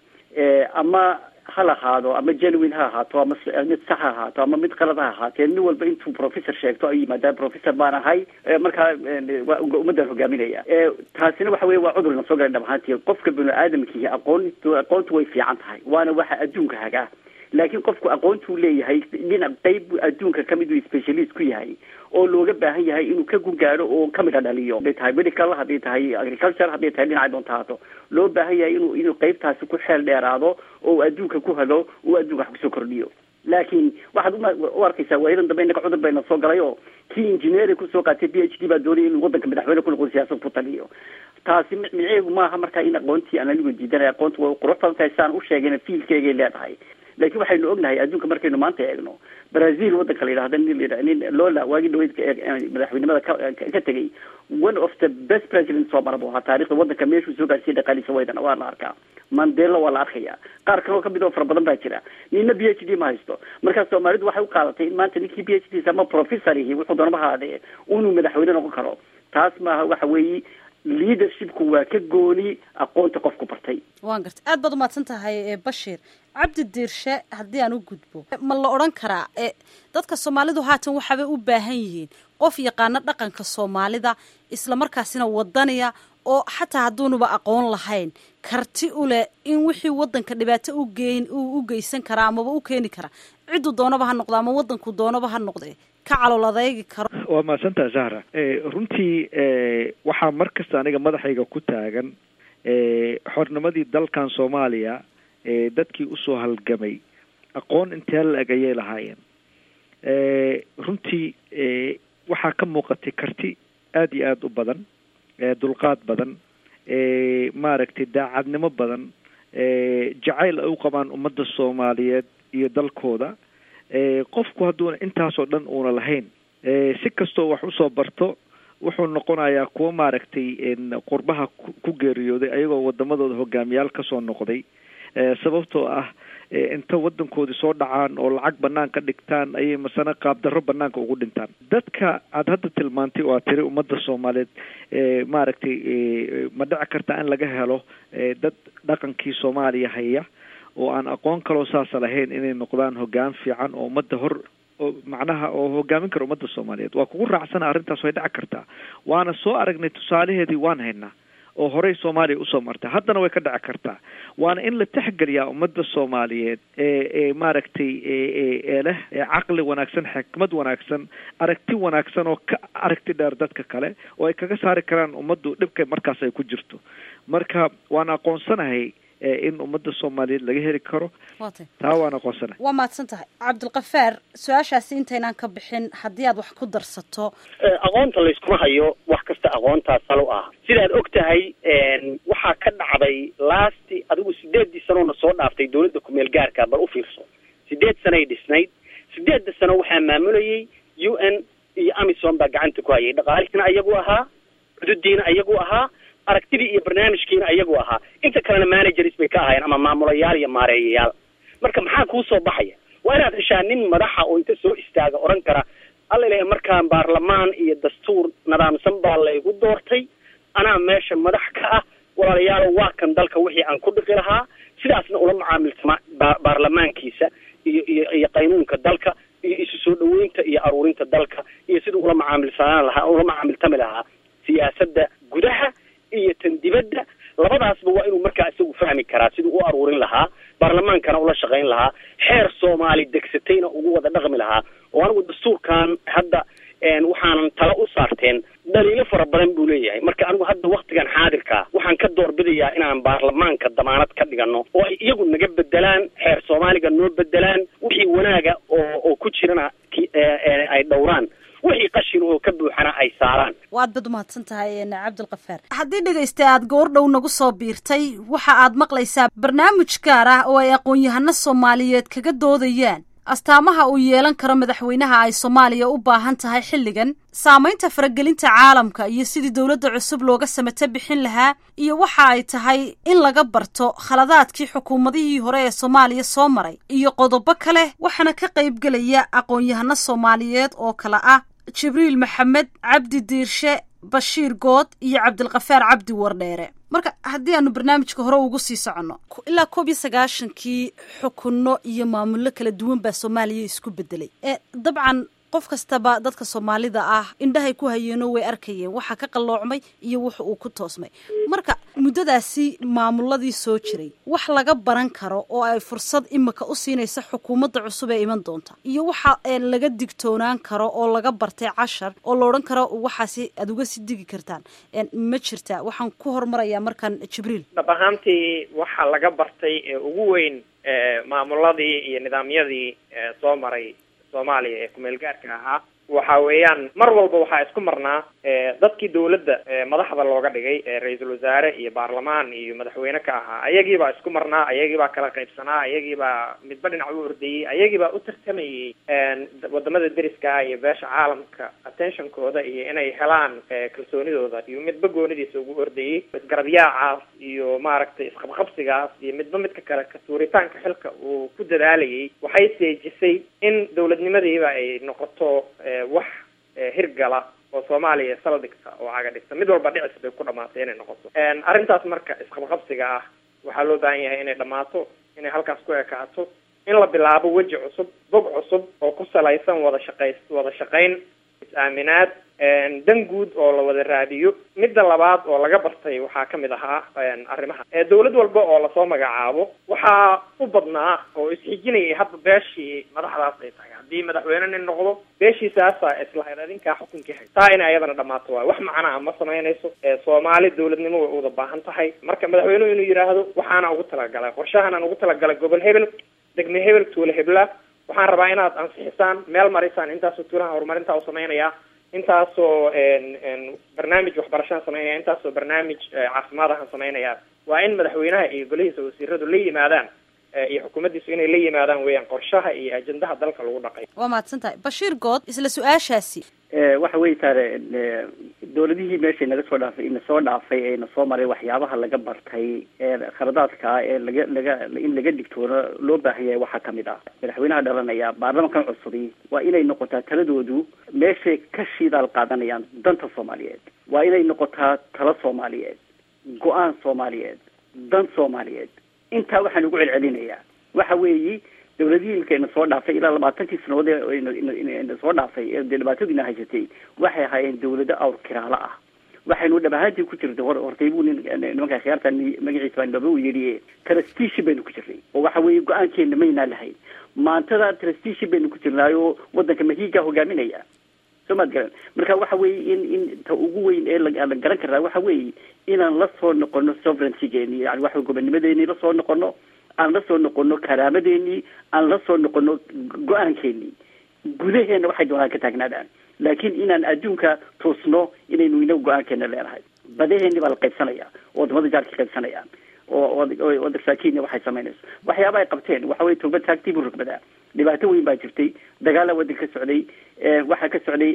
ama ha lahaado ama genuine ha ahaato ama mid sax ha ahaato ama mid qalad ha ahaatee nin walba intuu professor sheegto ayuu yimaadaa professor baan ahay markaa ummaddan hogaaminaya taasina waxa weye waa cudur na soo galay dhab ahaantii qofka bini aadamkihi aqoon aqoontu way fiican tahay waana waxa adduunka hagaa laakiin qofku aqoontuu leeyahay dhinac qeyb adduunka kamid uu specialist ku yahay oo looga baahan yahay inuu ka gungaadho oo kamida dhaliyo haday tahay medical hadday tahay agriculture hadday tahay dhinacay doonta haato loo baahan yahay inuu inuu qeybtaasi ku xeel dheeraado oo adduunka ku hago oo adduunka wax kusoo kordhiyo laakiin waxaad u arkaysaa waayadan dambe innaga cudur bayna soo galay oo kii engineering kusoo qaatay p h d baa doonaya inuu waddanka madaxweyne ku noqdo siyaasad ku taliyo taasi micneheedu maaha markaa in aqoontii aan anigu diidanay aqoontu way qurux badan tahay saan u sheegayna fiilkeegay leedahay laakiin waxaynu ognahay adduunka markaynu maanta eegno brazil waddanka la yidhahda nin la nin lola waagii dhaweyd madaxweynimada ka ka tegay one of the best president soo mara bu ahaa taarikhda waddanka meeshuu soo gaarsiiyay dhaqaaliisa waydana waa la arkaa mandela waa la arkaya qaar kaloo kamid oo fara badan baa jira nina b h d ma haysto markaa soomaalidu waxay u qaadatay in maanta ninkii b h d ama professor ihi wuxuu doonaba haadee inuu madaxweyne noqon karo taas maaha waxa weeye leadershipku waa ka gooni aqoonta qofku bartay waan garta aad baad umahadsan tahay bashiir cabdi diirshe haddii aan u gudbo ma la odhan karaa dadka soomaalidu haatan waxaabay u baahan yihiin qof yaqaano dhaqanka soomaalida isla markaasina wadaniya oo xataa hadduunuba aqoon lahayn karti u leh in wixii waddanka dhibaato u geyn uu u geysan karaa amaba u keeni karaa cidduu doonaba ha noqdo ama waddanku doonaba ha noqde ka calool adeegi karo waa mahadsantaha zahra runtii waxaa mar kasta aniga madaxayga ku taagan xornimadii dalkan soomaaliya dadkii usoo halgamay aqoon intee la-eg ayay lahaayeen runtii waxaa ka muuqatay karti aada iyo aada u badan dulqaad badan maaragtay daacadnimo badan jacayl ay u qabaan ummadda soomaaliyeed iyo dalkooda qofku hadduuna intaasoo dhan uuna lahayn si kastoo wax usoo barto wuxuu noqonayaa kuwa maaragtay qurbaha ku geeriyooday ayagoo wadamadooda hogaamiyaal kasoo noqday sababtoo ah inta wadankoodii soo dhacaan oo lacag banaan ka dhigtaan ayay masana qaabdarro banaanka ugu dhintaan dadka aada hadda tilmaantay oo aad tiri ummadda soomaaliyeed maaragtay ma dhici karta in laga helo dad dhaqankii soomaaliya haya oo aan aqoon kaloo saasa lahayn inay noqdaan hogaan fiican oo ummadda hor oo macnaha oo hogaamin kara ummadda soomaaliyeed waa kugu raacsana arrintaas way dhici kartaa waana soo aragnay tusaalaheedii waan haynaa oo horey soomaaliya usoo martay haddana way ka dhici kartaa waana in la texgeliyaa ummadda soomaaliyeed ee ee maaragtay ee leh caqli wanaagsan xikmad wanaagsan aragti wanaagsan oo ka aragti dheer dadka kale oo ay kaga saari karaan ummaddu dhibka markaas ay ku jirto marka waan aqoonsanahay in ummadda soomaaliyeed laga heli karo taa waan aqoonsanahay waa mahadsan tahay cabdilkafaar su-aashaasi intaynaan ka bixin haddii aad wax ku darsato aqoonta layskuma hayo wax kasta aqoontaa salo ah sidaad og tahay waxaa ka dhacday lasti adigu sideeddii sanoona soo dhaaftay dawladda kumeel gaarka bal u fiirso sideed sanay dhisnayd sideedda sano waxaa maamulayay u n iyo amison baa gacanta ku hayay dhaqaalihiina ayagu ahaa xududiina ayagu ahaa aragtidii iyo barnaamijkiina ayagu ahaa inta kalena managers bay ka ahaayeen ama maamulayaal iyo maareeyayaal marka maxaa kuu soo baxaya waa inaad heshaa nin madaxa oo inta soo istaaga odhan kara alla ilahay markaan baarlamaan iyo dastuur nidaamsan baa laygu doortay anaa meesha madax ka ah walaalayaalo waa kan dalka wixii aan ku dhiqi lahaa sidaasna ula macaamiltama ba baarlamaankiisa iyo iyo iyo qaynuunka dalka iyo isu soo dhaweynta aruurinta dalka iyo siduu ula macaamilsanaan lahaa ula macaamiltami lahaa siyaasadda gudaha iyo tan dibadda labadaasba waa inuu markaa isagu fahmi karaa siduu u aruurin lahaa baarlamaankana ula shaqayn lahaa xeer soomaali degsatayna ugu wada dhaqmi lahaa oo anigu dastuurkan hadda waxaanan tala u saarteen dhaliilo fara badan buu leeyahay marka anigu hadda waktigan xaadirkaa waxaan ka doorbidayaa inaan baarlamaanka damaanad ka dhigano oo ay iyagu naga bedelaan xeer soomaaliga noo bedelaan wixii wanaaga oo oo ku jirana ay dhowraan wixii qashin oo ka buuxana ay saaraan waad bad umahadsan tahay cabdilkafaar haddii dhegaysta aad goordhow nagu soo biirtay waxa aad maqlaysaa barnaamij gaar ah oo ay aqoon-yahano soomaaliyeed kaga doodayaan astaamaha uu yeelan karo madaxweynaha ay soomaaliya u baahan tahay xilligan saamaynta faragelinta caalamka iyo sidii dowladda cusub looga samato bixin lahaa iyo waxa ay tahay in laga barto khaladaadkii xukuumadihii hore ee soomaaliya soo maray iyo qodobo kale waxaana ka qaybgelaya aqoon-yahano soomaaliyeed oo kale ah jibriil maxamed cabdi diirshe bashiir good iyo cabdilkafaar cabdi wardheere marka haddii aanu barnaamijka hore ugu sii soconno ilaa koob iyo sagaashankii xukunno iyo maamullo kala duwan baa soomaaliya isku bedelay ee dabcan qof kastaba dadka soomaalida ah indhahay ku hayeenoo way arkayeen waxa ka qalloocmay iyo wuxa uu ku toosmay marka muddadaasi maamuladii soo jiray wax laga baran karo oo ay fursad imika u siinaysa xukuumadda cusub ee iman doonta iyo waxa laga digtoonaan karo oo laga bartay cashar oo la odhan karo waxaasi aada uga sii digi kartaan ma jirta waxaan ku hormarayaa markaan jibriil dhab ahaantii waxa laga bartay ee ugu weyn maamuladii iyo nidaamyadii soo maray soomaaliya ee kumeel gaarka ahaa waxa weeyaan mar walba waxaa isku marnaa dadkii dawladda madaxda looga dhigay ra-iisul wasaare iyo baarlamaan iyo madaxweyne ka ahaa ayagiibaa isku marnaa ayagiibaa kala qaybsanaa ayagiibaa midba dhinac u ordayey ayagiibaa u tartamayey wadamada deriska ah iyo beesha caalamka attentionkooda iyo inay helaan kalsoonidooda iyo midba goonidiisa ugu ordayey isgarabyaacaas iyo maaragtay isqabqabsigaas iyo midba midka kale kasuuritaanka xilka uu ku dadaalayay waxay seejisay in dawladnimadiiba ay noqoto wax hirgala oo soomaaliya saldhigta oo caga dhigta mid walba dhicis bay ku dhamaatay inay noqoto arrintaas marka isqabqabsiga ah waxaa loo baahan yahay inay dhammaato inay halkaas ku ekaato in la bilaabo weji cusub bog cusub oo ku salaysan wada shaqays wada shaqayn is-aaminaad dan guud oo la wada raadiyo midda labaad oo laga bartay waxaa kamid ahaa arrimaha dawlad walba oo lasoo magacaabo waxaa u badnaa oo isxijinayay hadda beeshii madaxdaas ay tahay haddii madaxweyne nin noqdo beeshiisaasa islahayd adinkaa xukunkii hay taa inay ayadana dhamaato waayo wax macnaa ma samaynayso soomaali dawladnimo way uwada baahan tahay marka madaxweynuhu inuu yidhaahdo waxaana ugu talagalay qorshahanaan ugu talagalay gobol hebel degme hebel tuule hebla waxaan rabaa inaad ansixisaan meel marisaan intaasoo tuulaha horumarinta u samaynayaa intaasoo barnaamij waxbarashaan samaynaya intaasoo barnaamij caafimaadahan samaynaya waa in madaxweynaha iyo golihiisa wasiiradu la yimaadaan iyo xukuumaddiisu inay la yimaadaan weeyaan qorshaha iyo ajendaha dalka lagu dhaqay waa mahadsan tahay bashiir good isla su-aashaasi waxa wey taare dawladihii meeshay naga soo dhaafay ina soo dhaafay ee na soo maray waxyaabaha laga bartay ee khaladaadka ee laga laga in laga digtoono loo baahan yahay waxaa kamid ah madaxweynaha dhalanaya baarlamankan cusubi waa inay noqotaa taladoodu meeshay ka shidaal qaadanayaan danta soomaaliyeed waa inay noqotaa talo soomaaliyeed go-aan soomaaliyeed dan soomaaliyeed intaa waxaan ugu celcelinayaa waxa weeyi dawladihii imika ina soo dhaafay ilaa labaatankii sanadood eena soo dhaafay ee dee dhibaatadiina haysatay waxay ahaayeen dawlado awr kiraalo ah waxaynu dhab ahaantii ku jirtay hor hortay buu nin nimanka khiyaarta magaciisa baa nooba u yidhi trustishi baynu ku jirnay oo waxa weeye go-aankeena maynaa lahayn maantada trustishi baynu ku jirnaay oo wadanka mahiigaa hogaaminaya soo maad garan marka waxa weeye in in ta ugu weyn ee la garan karaa waxa weeye inaan la soo noqono sovereigntygeeni yani waxa gobonnimadeeni la soo noqono aan la soo noqono karaamadeenii aan la soo noqono go-aankeenii gudaheena waxay doonaan ka taagnaadaan laakiin inaan adduunka tuusno inaynu inagu go-aankeena leenahay badaheeni baa la qaybsanaya oo wadamada jaarka qaybsanayaan oo wadanka kenya waxay samaynayso waxyaaba ay qabteen waxa weye tooba taagtii buu rugbadaa dhibaato weyn baa jirtay dagaala wadanka ka socday waxaa ka socday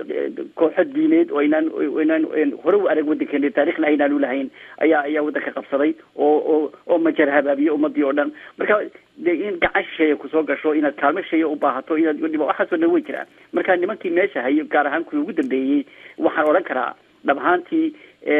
kooxo diineed oo inaan inaan hore u arag wadankeena taarikhna aynaan ulahayn ayaa ayaa wadanka qabsaday oo oo oo majar habaabiye ummadii oo dhan marka de in gacan shisheeya kusoo gasho inaad kaalmo shisheeya u baahato inaad waxaasoo dhan way jiraan marka nimankii meesha hayay gaar ahaan kuwii ugu dambeeyey waxaan odhan karaa dhab ahaantii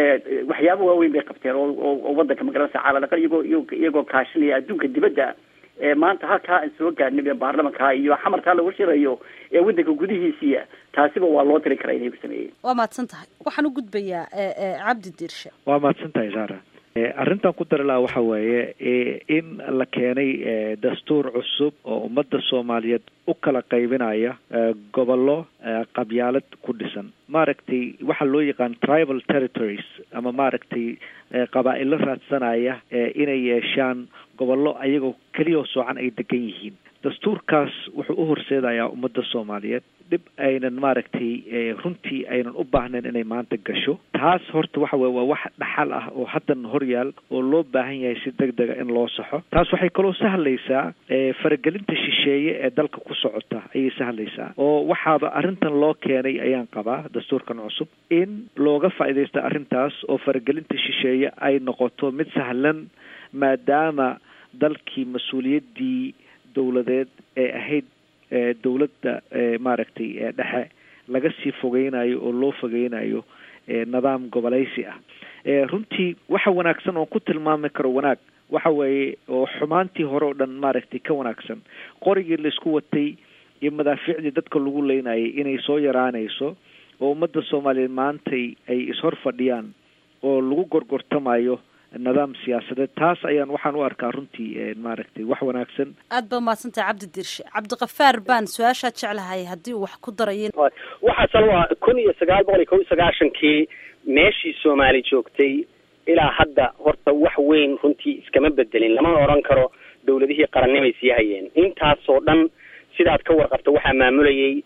waxyaaba waaweyn bay qabteen oo oo wadanka magaranaysa caalalaqal iyagoo iyagoo kaashinaya adduunka dibadda maanta halkaa aan soo gaadhnay baarlamanka iyo xamarkaa lagu shirayo ee waddanka gudihiisiya taasiba waa loo tiri karaa inay sameeyeen waa mahadsan tahay waxaan u gudbayaa cabdi diirshe waa mahadsan tahay sara arrintan ku dari laha waxa weeye in la keenay dastuur cusub oo ummadda soomaaliyeed u kala qaybinaya gobollo qabyaalad ku dhisan maaragtay waxaa loo yaqaan tribal territories ama maaragtay qabaa-ilo raadsanaya inay yeeshaan gobollo ayagoo keliyao soocan ay degan yihiin dastuurkaas wuxuu u horseedayaa ummadda soomaaliyeed dhib aynan maaragtay runtii aynan u baahnayn inay maanta gasho taas horta waxa weye waa wax dhaxal ah oo haddan horyaal oo loo baahan yahay si deg dega in loo saxo taas waxay kaloo sahlaysaa faragelinta shisheeye ee dalka ku socota ayay sahlaysaa oo waxaaba arrintan loo keenay ayaan qabaa dastuurkan cusub in looga faa'iidaysta arrintaas oo faragelinta shisheeye ay noqoto mid sahlan maadaama dalkii mas-uuliyaddii dowladeed ee ahayd dowladda maaragtay dhexe laga sii fogeynayo oo loo fogeynayo nidaam gobolaysi ah runtii waxa wanaagsan oon ku tilmaami karo wanaag waxa weeye oo xumaantii hore oo dhan maaragtay ka wanaagsan qorigii laisku watay iyo madaafiicdii dadka lagu leynayay inay soo yaraanayso oo ummadda soomaaliyeed maantay ay ishor fadhiyaan oo lagu gorgortamayo nidaam siyaasadeed taas ayaan waxaan u arkaa runtii maaragtay wax wanaagsan aad ba umahadsantahay cabdi dirshe cabdikafaar baan su-aashaad jeclahay haddii uu wax ku darayo waxaasan waa kun iyo sagaal boqol iyo kob iyo sagaashankii meeshii soomaali joogtay ilaa hadda horta wax weyn runtii iskama bedelin lama odhan karo dawladihii qarannimay sii hayeen intaasoo dhan sidaad ka warqabta waxaa maamulayay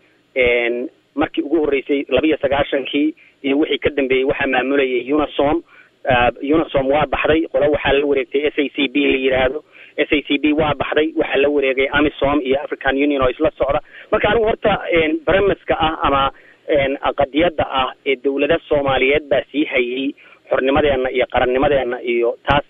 markii ugu horreysay labiiyo sagaashankii iyo wixii ka dambeeyey waxaa maamulayay unisom unisom waa baxday qolo waxaa la wareegtay s a c b la yidhaahdo s a c b waa baxday waxaa la wareegay amisom iyo african union oo isla socda marka anigu horta bremiska ah ama qadiyadda ah ee dawlada soomaaliyeed baa sii hayay xornimadeena iyo qarannimadeena iyo taas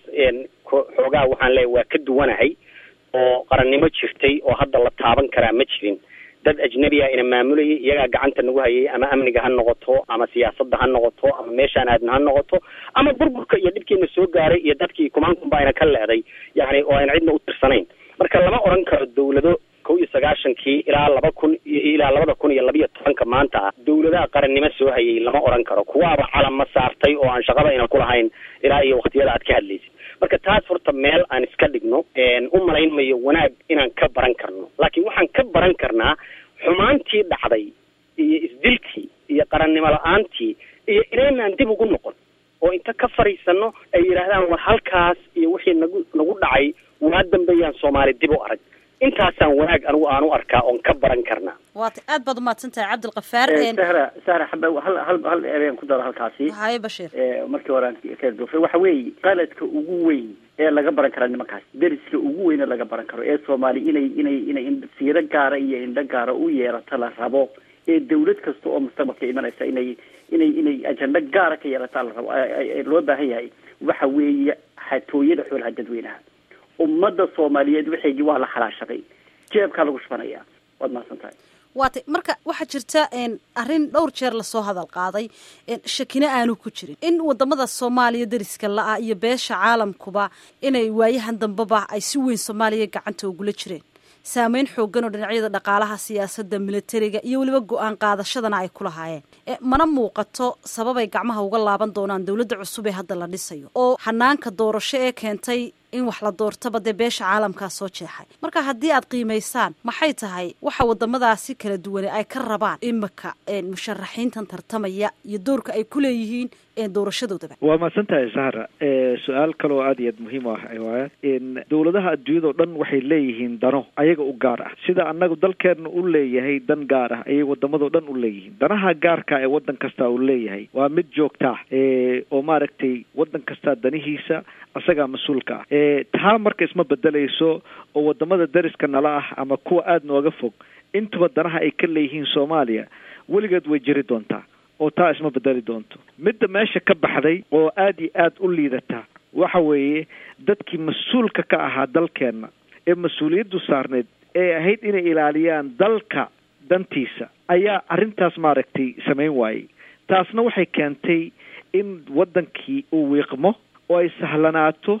xoogaa waxaan leeyahy waa ka duwanahay oo qarannimo jirtay oo hadda la taaban karaa ma jirin dad ajnabi ah ina maamulayay iyagaa gacanta nagu hayay ama amniga ha noqoto ama siyaasadda ha noqoto ama meeshaan aadna ha noqoto ama burburka iyo dhibkiina soo gaaray iyo dadkii kumaankunba ayna ka leeday yani oo ayna cidna u tirsanayn marka lama odhan karo dawlado kow iyo sagaashankii ilaa laba kun ilaa labada kun iyo labiyo tobanka maanta ah dawladaha qarannimo soo hayay lama odhan karo kuwaaba calama saartay oo aan shaqaba ayna kulahayn ilaa iyo waktiyada aad ka hadlaysid marka taas horta meel aan iska dhigno u malayn mayo wanaag inaan ka baran karno laakiin waxaan ka baran karnaa xumaantii dhacday iyo isdilkii iyo qarannimo la-aantii iyo inaynaan dib ugu noqon oo inta ka fadhiisano ay yidhaahdaan war halkaas iyo wixii nagu nagu dhacay waa dambeeyaan soomaali dib u arag intaasaan wanaag anigu aan u arkaa oon ka baran karnaa waata aad baad umahadsan tahay cabdilkafaar sahra sahra xaba hal hal hal ereen ku daro halkaasi haye bashiir markii hore aan ka duufay waxa weeye qaladka ugu weyn ee laga baran kara nimankaas deriska ugu weyn ee laga baran karo ee soomaali inay inay inay siiro gaara iyo indho gaara u yeerato la rabo ee dawlad kasta oo mustaqbalka imanaysa inay inay inay ajendo gaara ka yeelataa la rabo loo baahan yahay waxa weeye xatooyada xoolaha dadweynaha ummadda soomaaliyeed waxaygii waa la xalaashaday jeebkaa lagu shubanaya waad mahadsan tahay waatay marka waxaa jirta arrin dhowr jeer lasoo hadal qaaday shakina aanu ku jirin in wadamada soomaaliya deriska la-a iyo beesha caalamkuba inay waayahan dambeba ay si weyn soomaaliya gacanta ugula jireen saameyn xoogan oo dhinacyada dhaqaalaha siyaasadda militariga iyo weliba go-aan qaadashadana ay ku lahaayeen mana muuqato sababay gacmaha uga laaban doonaan dowladda cusub ee hadda la dhisayo oo hanaanka doorasho ee keentay in wax la doortaba dee beesha caalamkaa soo jeexay marka haddii aad qiimaysaan maxay tahay waxa wadamadaasi kala duwane ay ka rabaan imika musharaxiintan tartamaya iyo doorka ay ku leeyihiin doorashadoodaba waa mahadsan tahay sahra su-aal kaloo aada iyo aad muhiim u ah waaya dowladaha adduunyadao dhan waxay leeyihiin dano ayaga u gaar ah sida annagu dalkeena u leeyahay dan gaar ah ayay wadamadao dhan u leeyihiin danaha gaarka ee wadan kasta uu leeyahay waa mid joogta ah oo maaragtay wadan kastaa danihiisa isagaa mas-uulka ah taa marka isma bedelayso oo wadamada dariska nala ah ama kuwa aada nooga fog intuba danaha ay ka leeyihiin soomaaliya weligeed way jiri doontaa oo taa isma bedeli doonto midda meesha ka baxday oo aada iyo aada u liidata waxa weeye dadkii mas-uulka ka ahaa dalkeenna ee mas-uuliyaddu saarneyd ee ahayd inay ilaaliyaan dalka dantiisa ayaa arrintaas maaragtay samayn waayey taasna waxay keentay in waddankii uu wiiqmo oo ay sahlanaato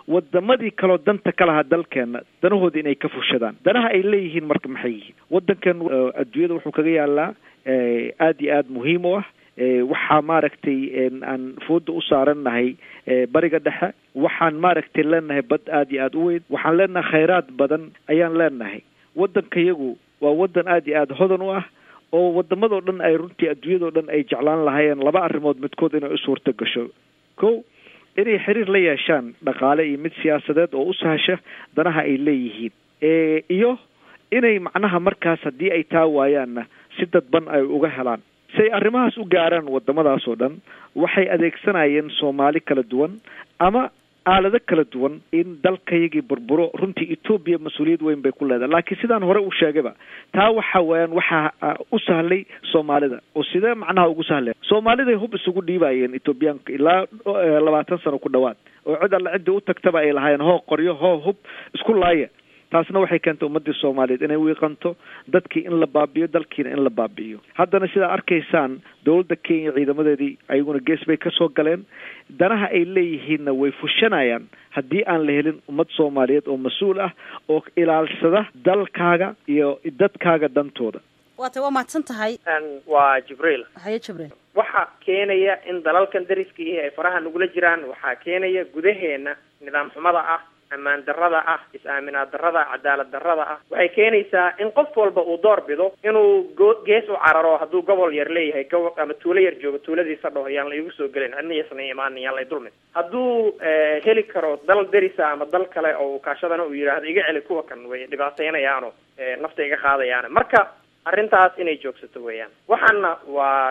wadamadii kaloo danta ka lahaa dalkeena danahooda inay ka fushadaan danaha ay leeyihiin marka maxay yihiin wadankan adduunyada wuxuu kaga yaalaa aada iyo aada muhiim u ah waxaa maaragtay aan fooda u saarannahay bariga dhexe waxaan maaragtay leenahay bad aada iyo aada u weyn waxaan leenahay khayraad badan ayaan leenahay waddankayagu waa waddan aada iyo aada hodan u ah oo wadamadoo dhan ay runtii adduunyadao dhan ay jeclaan lahaayeen laba arrimood midkood inay u suurta gasho ko inay xiriir la yeeshaan dhaqaale iyo mid siyaasadeed oo u sahasha danaha ay leeyihiin iyo inay macnaha markaas haddii ay taa waayaanna si dadban ay uga helaan si ay arrimahaas u gaaraan wadamadaas oo dhan waxay adeegsanayeen soomaali kala duwan ama aalado kala duwan in dalkayagii burburo runtii etoobiya mas-uuliyad weyn bay ku leedahay laakiin sidaan hore u sheegayba taa waxa weeyaan waxaa u sahlay soomaalida oo sidee macnaha ugu sahleen soomaaliday hub isugu dhiibayeen etoobiyaanka ilaa labaatan sano ku dhawaad oo cid alla ciddii u tagtaba ay lahaayeen hoo qoryo hoo hub isku laaya taasna waxay keentay ummadii soomaaliyeed inay wiiqanto dadkii in la baabiyo dalkiina in la baabi'iyo haddana sidaa arkaysaan dowladda kenya ciidamadeedii ayaguna gees bay kasoo galeen danaha ay leeyihiinna way fushanayaan haddii aan la helin ummad soomaaliyeed oo mas-uul ah oo ilaalsada dalkaaga iyo dadkaaga dantooda waatay waa mahadsan tahay waa jibriil haye jibriil waxa keenaya in dalalkan dariskii ay faraha nagula jiraan waxaa keenaya gudaheena nidaam xumada ah ammaan darrada ah is-aaminaad darrada cadaalad darrada ah waxay keenaysaa in qof walba uu door bido inuu go gees u cararo hadduu gobol yar leeyahay gobo ama tuulo yar joogo tuuladiisa dhaho yaan la igu soo gelin cidna yasna imaanin yaan lay dulmin hadduu heli karo dal derisa ama dal kale oo kaashadana uu yidhaahdo iga celi kuwa kan way dhibaateynayaano nafta iga qaadayaan marka arrintaas inay joogsato weeyaan waxaana waa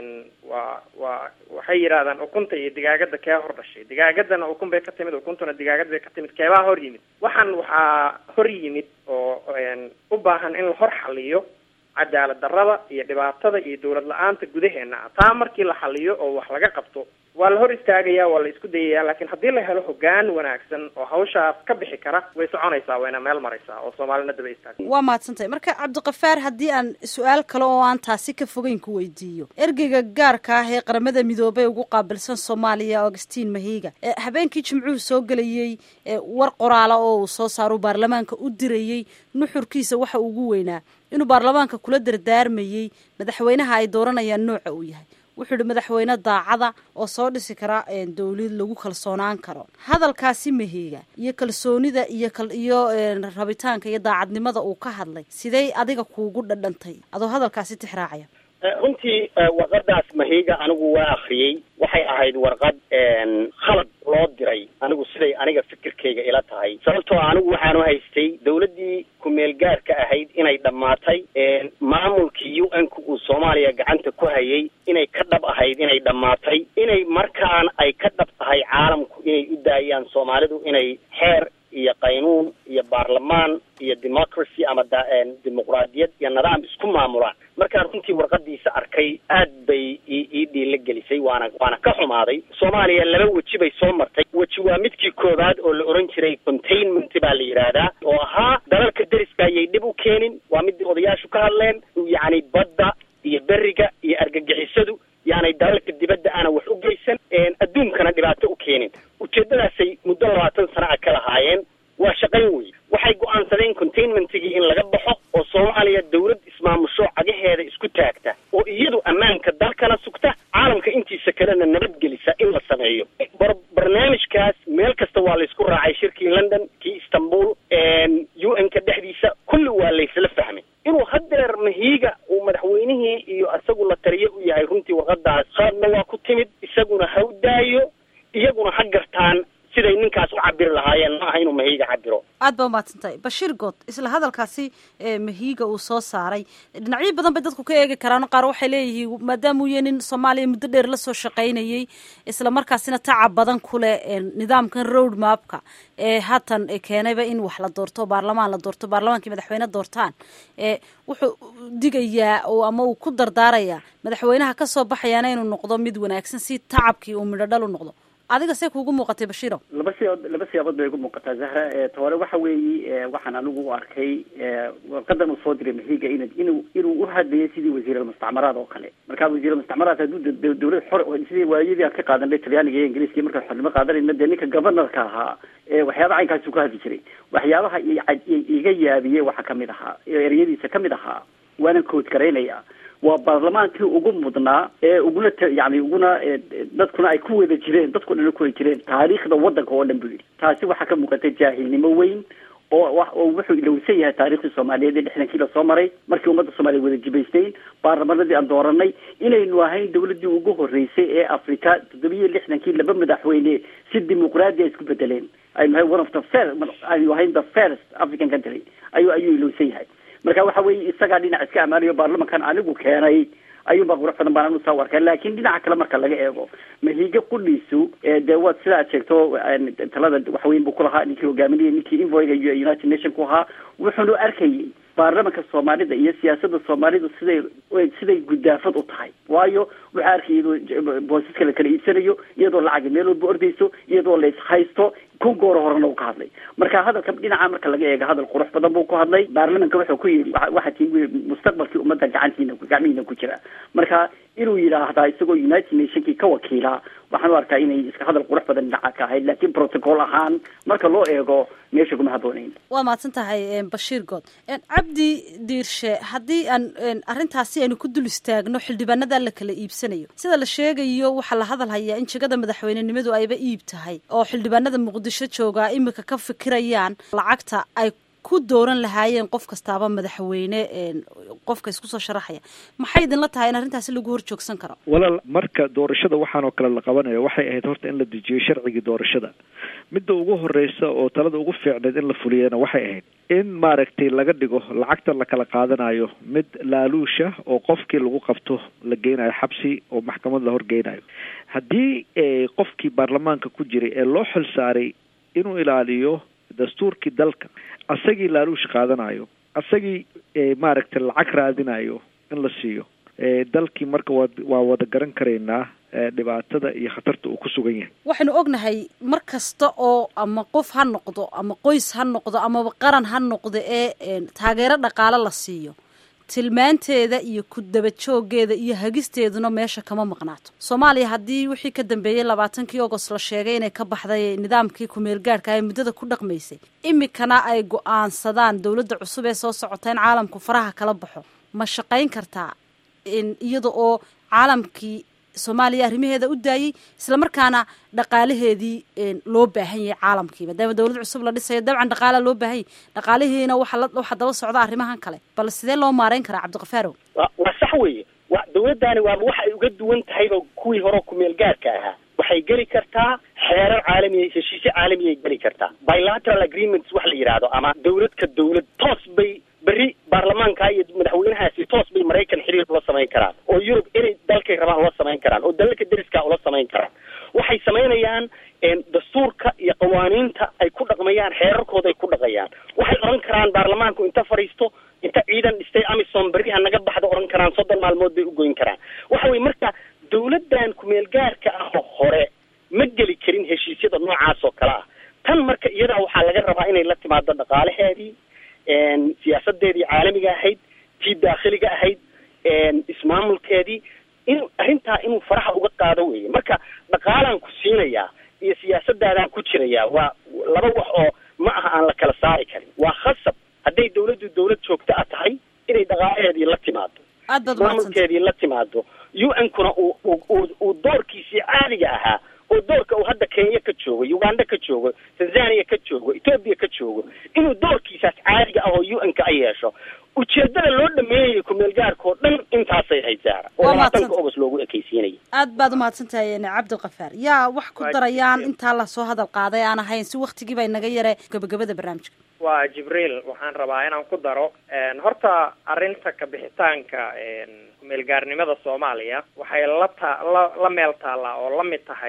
waa waa waxay yidhahdaan ukunta iyo digaagada kee hor dhashay digaagadana ukun bay ka timid ukuntuna digaagad bay ka timid keebaa hor yimid waxaan waxaa hor yimid oo u baahan in la hor xaliyo cadaalad darrada iyo dhibaatada iyo dawlad la-aanta gudaheena ah taa markii la xaliyo oo wax laga qabto waa la hor istaagaya waa la isku dayaya laakiin haddii la helo hogaan wanaagsan oo hawshaas ka bixi kara way soconaysaa wayna meel maraysaa oo soomaalina daba istaag waa mahadsantahay marka cabdiqafaar haddii aan su-aal kale oo aan taasi ka fogeyn ku weydiiyo ergeyga gaarka ah ee qaramada midoobey ugu qaabilsan soomaaliya augustin mahiga habeenkii jimcuhu soo gelayey war qoraala oo uu soo saaro baarlamaanka u dirayey nuxurkiisa waxa ugu weynaa inuu baarlamaanka kula dardaarmayey madaxweynaha ay dooranayaan nooca uu yahay wuxuu yihi madaxweyne daacada oo soo dhisi kara dawlad lagu kalsoonaan karo hadalkaasi mahiga iyo kalsoonida iyo iyo rabitaanka iyo daacadnimada uu ka hadlay sidey adiga kuugu dhadhantay adoo hadalkaasi tixraacaya runtii warqadaas mahiga anigu waa akriyey waxay ahayd warqad khalad loo diray anigu siday aniga fikirkayga ila tahay sababtoo anigu waxaanu haystay dawladdii ku-meel gaarka ahayd inay dhammaatay maamulkii u n-ka uu soomaaliya gacanta ku hayay inay ka dhab ahayd inay dhammaatay inay markaan ay ka dhab tahay caalamku inay u daayaan soomaalidu inay xeer iyo qaynuun iyo baarlamaan iyo democracy ama dimuqraadiyad iyo nidaam isku maamulaan markaan runtii warqadiisa arkay aad bay ii dhiila gelisay waana waana ka xumaaday soomaaliya laba weji bay soo martay weji waa midkii koowaad oo la oran jiray containment baa la yidhaahdaa oo ahaa dalalka deriska ayay dhib u keenin waa midii odayaashu ka hadleen yacni badda iyo beriga iyo argagixisadu yaanay dalalka dibadda aana wax u geysan adduunkana dhibaato u keenin ujeeddadaasay muddo labaatan sana a ka lahaayeen waa shaqayn wey waxay go-aansadeen containmentigii in laga baxo oo soomaaliya dawlad ismaamusho cagaheeda isku taagta oo iyadu ammaanka dalkana sugta caalamka intiisa kalena nabadgelisa in la sameeyo barnaamijkaas meel kasta waa laysku raacay shirkii london kii istanbul u n-ka dhexdiisa kulli waa laysla fahmay inuu hadeer mahiiga uu madaxweynihii iyo isagu la taliye u yahay runtii warqadaas qaadna waa ku timid isaguna ha u daayo iyaguna ha gartaan siday ninkaas u cabiri lahaayeen ma aha inuu mahiiga cabiro aad baa umahadsan tahay bashiir good isla hadalkaasi mahiiga uu soo saaray dhinacyo badan bay dadku ka eegi karaan qaar waxay leeyihiin maadaama uu yahay nin soomaaliya muddo dheer lasoo shaqaynayey isla markaasina tacab badan ku leh nidaamkan road mapka ee haatan keenayba in wax la doorto baarlamaan la doorto baarlamaankii madaxweyne doortaan wuxuu digayaa oo ama uu ku dardaarayaa madaxweynaha kasoo baxayaana inuu noqdo mid wanaagsan si tacabkii uu midho dhal u noqdo adiga see kuugu muuqatay bashiiro laba siyabood laba siyaabood bay igu muuqataa zahra tore waxa weeye waxaan anigu u arkay warqadan uu soo diray mahiga in inuu inuu u hadlayay sidii wasiiralmustacmaraad oo kale marka wasiiralmustacmaraad hadduu dawlad xor sidii waayadii aan ka qaadanay talyaaniga iyo ingiriiska markaan xornimo qaadanayna dee ninka governorka ahaa waxyaaba caynkaasuu ka hadli jiray waxyaabaha iga yaabiyey waxaa kamid ahaa ereyadiisa kamid ahaa waanan kood garaynaya waa baarlamaankii ugu mudnaa ee uguna yani uguna dadkuna ay ku wada jireen dadku dhan ku wada jireen taariikhda wadanka oo dhan buu yidhi taasi waxaa ka muuqatay jaahilnimo weyn oo oo wuxuu ilowsan yahay taariikhdii soomaaliyeed ee lixdankii lasoo maray markii ummadda soomaliya wada jibaysnayn baarlamanadii aan dooranay inaynu ahayn dawladdii ugu horreysay ee africa toddobiyo lixdankii laba madaxweyne si dimuqraadi a isku bedeleen aynu ahay one of the first aynu ahayn the first african country ayuu ayuu ilowsan yahay marka waxa weeye isagaa dhinac iska amaanayo baarlamankan anigu keenay ayuunbaa qurux badan baan anu saa u arkaa laakiin dhinaca kale marka laga eego mahiga qudhiisu dee waad sida aad sheegto talada waxweyn buu kulahaa ninkii hogaaminayay ninkii invoyga iyo united nation ku ahaa wuxuunu arkayay baarlamanka soomaalida iyo siyaasada soomaalidu siday siday gudaafad u tahay waayo waxaa arkay iyadoo boosaska la kala iibsanayo iyadoo lacagi meel walba ordayso iyadoo la ishaysto kun gooro horena u ka hadlay marka hadalka dhinaca marka laga eego hadal qurux badan buu ku hadlay baarlamanka wuxuu ku yidhi waxaa tii mustaqbalkii ummadda gacantiina gacmihiina ku jira marka inuu yidhaahdaa isagoo united nationkii ka wakiila waxaan u arkaa inay iska hadal qurux badan dhinaca ka ahayd laakiin protocol ahaan marka loo eego meesha kuma habboonayn waa mahadsan tahay bashiir good cabdi diirshe haddii aan arrintaasi aynu ku dul istaagno xildhibaanada la kala iibsanayo sida la sheegayo waxaa la hadal hayaa in jegada madaxweynenimadu ayba iib tahay oo xildhibaanada muqdisho joogaa imika ka fikirayaan lacagta ay ku dooran lahaayeen qof kastaaba madaxweyne qofka isku soo sharaxaya maxay idinla tahay in arrintaasi lagu hor joogsan karo walaal marka doorashada waxaan oo kale la qabanayo waxay ahayd horta in la dejiyo sharcigii doorashada midda ugu horeysa oo talada ugu fiicneed in la fuliyana waxay ahayd in maaragtay laga dhigo lacagta la kala qaadanayo mid laaluusha oo qofkii lagu qabto la geynayo xabsi oo maxkamad la horgeynayo haddii qofkii baarlamaanka ku jiray ee loo xil saaray inuu ilaaliyo dastuurkii dalka asagii laaluush qaadanayo asagii maaragtay lacag raadinayo in la siiyo dalkii marka waa waa wada garan karaynaa dhibaatada iyo khatarta uu ku sugan yahay waxaynu ognahay mar kasta oo ama qof ha noqdo ama qoys ha noqdo amaba qaran ha noqdo ee taageero dhaqaale la siiyo tilmaanteeda iyo ku daba jooggeeda iyo hagisteeduna meesha kama maqnaato soomaaliya haddii wixii ka dambeeyey labaatankii agost la sheegay inay ka baxday nidaamkii kumeel gaadhka ee muddada ku dhaqmaysay imikana ay go-aansadaan dowladda cusub ee soo socota in caalamku faraha kala baxo ma shaqayn kartaa iyada oo caalamkii soomaaliya arrimaheeda u daayey islamarkaana dhaqaalaheedii loo baahan yahay caalamkii maadaama dowlad cusub la dhisayo dabcan dhaqaala loo baahan yahy dhaqaalihiina waxa daba socda arrimahan kale bal sidee loo maareyn karaa cabdikafarow waa sax weeye wa dawladdaani waaba waxa ay uga duwan tahayba kuwii hore kumeel gaarka ahaa waxay geli kartaa xeerar caalamiya heshiisyo caalamiyay geli kartaa bilateral agreements wax la yidhaahdo ama dawlad ka dawlad toos bay berri baarlamaanka iyo madaxweynahaasi toos bay maraykan xiriir ula samayn karaan oo yurub inay dalkay rabaan ula samayn karaan oo dalalka deriska ula samayn karaan waxay samaynayaan dastuurka iyo qawaaniinta ay ku dhaqmayaan xeerarkooda ay ku dhaqayaan waxay odhan karaan baarlamaanku inta fadhiisto inta ciidan dhistay amisom berri ha naga baxda odhan karaan soddon maalmood bay u goyn karaan waxa weye marka dawladdan kumeel gaarka ah oo hore ma geli karin heshiisyada noocaas oo kale ah tan marka iyadaa waxaa laga rabaa inay la timaado dhaqaalaheedii siyaasadeedii caalamiga ahayd tii daakhiliga ahayd ismaamulkeedii in arrintaa inuu faraha uga qaado weeye marka dhaqaalaan ku siinayaa iyo siyaasadaadaan ku jirayaa waa laba wax oo ma aha aan la kala saari karin waa khasab hadday dawladdu dawlad joogto a tahay inay dhaqaalaheedii la timaado ismaamulkeedii la timaado u n kuna uu uu doorkiisii caadiga ahaa oo doorka uu hadda kenya ka joogo uganda ka joogo tanzania ka joogo ethoobia ka joogo inuu doorkiisaas caadiga ah oo u n ka a yeesho ujeedada loo dhameeyay kumeel gaarka oo dhan intaasay haysaa oo labaatanka ogos loogu ekaysiinaya aad baad umahadsan tahay cabdikafaar yaa wax ku darayaan intaa lasoo hadal qaaday aan ahayn si waktigii bay naga yare gabagabada barnaamijka waa jibriil waxaan rabaa inaan ku daro horta arrinta kabixitaanka kumeel gaarnimada soomaaliya waxay la ta la la meel taallaa oo la mid tahay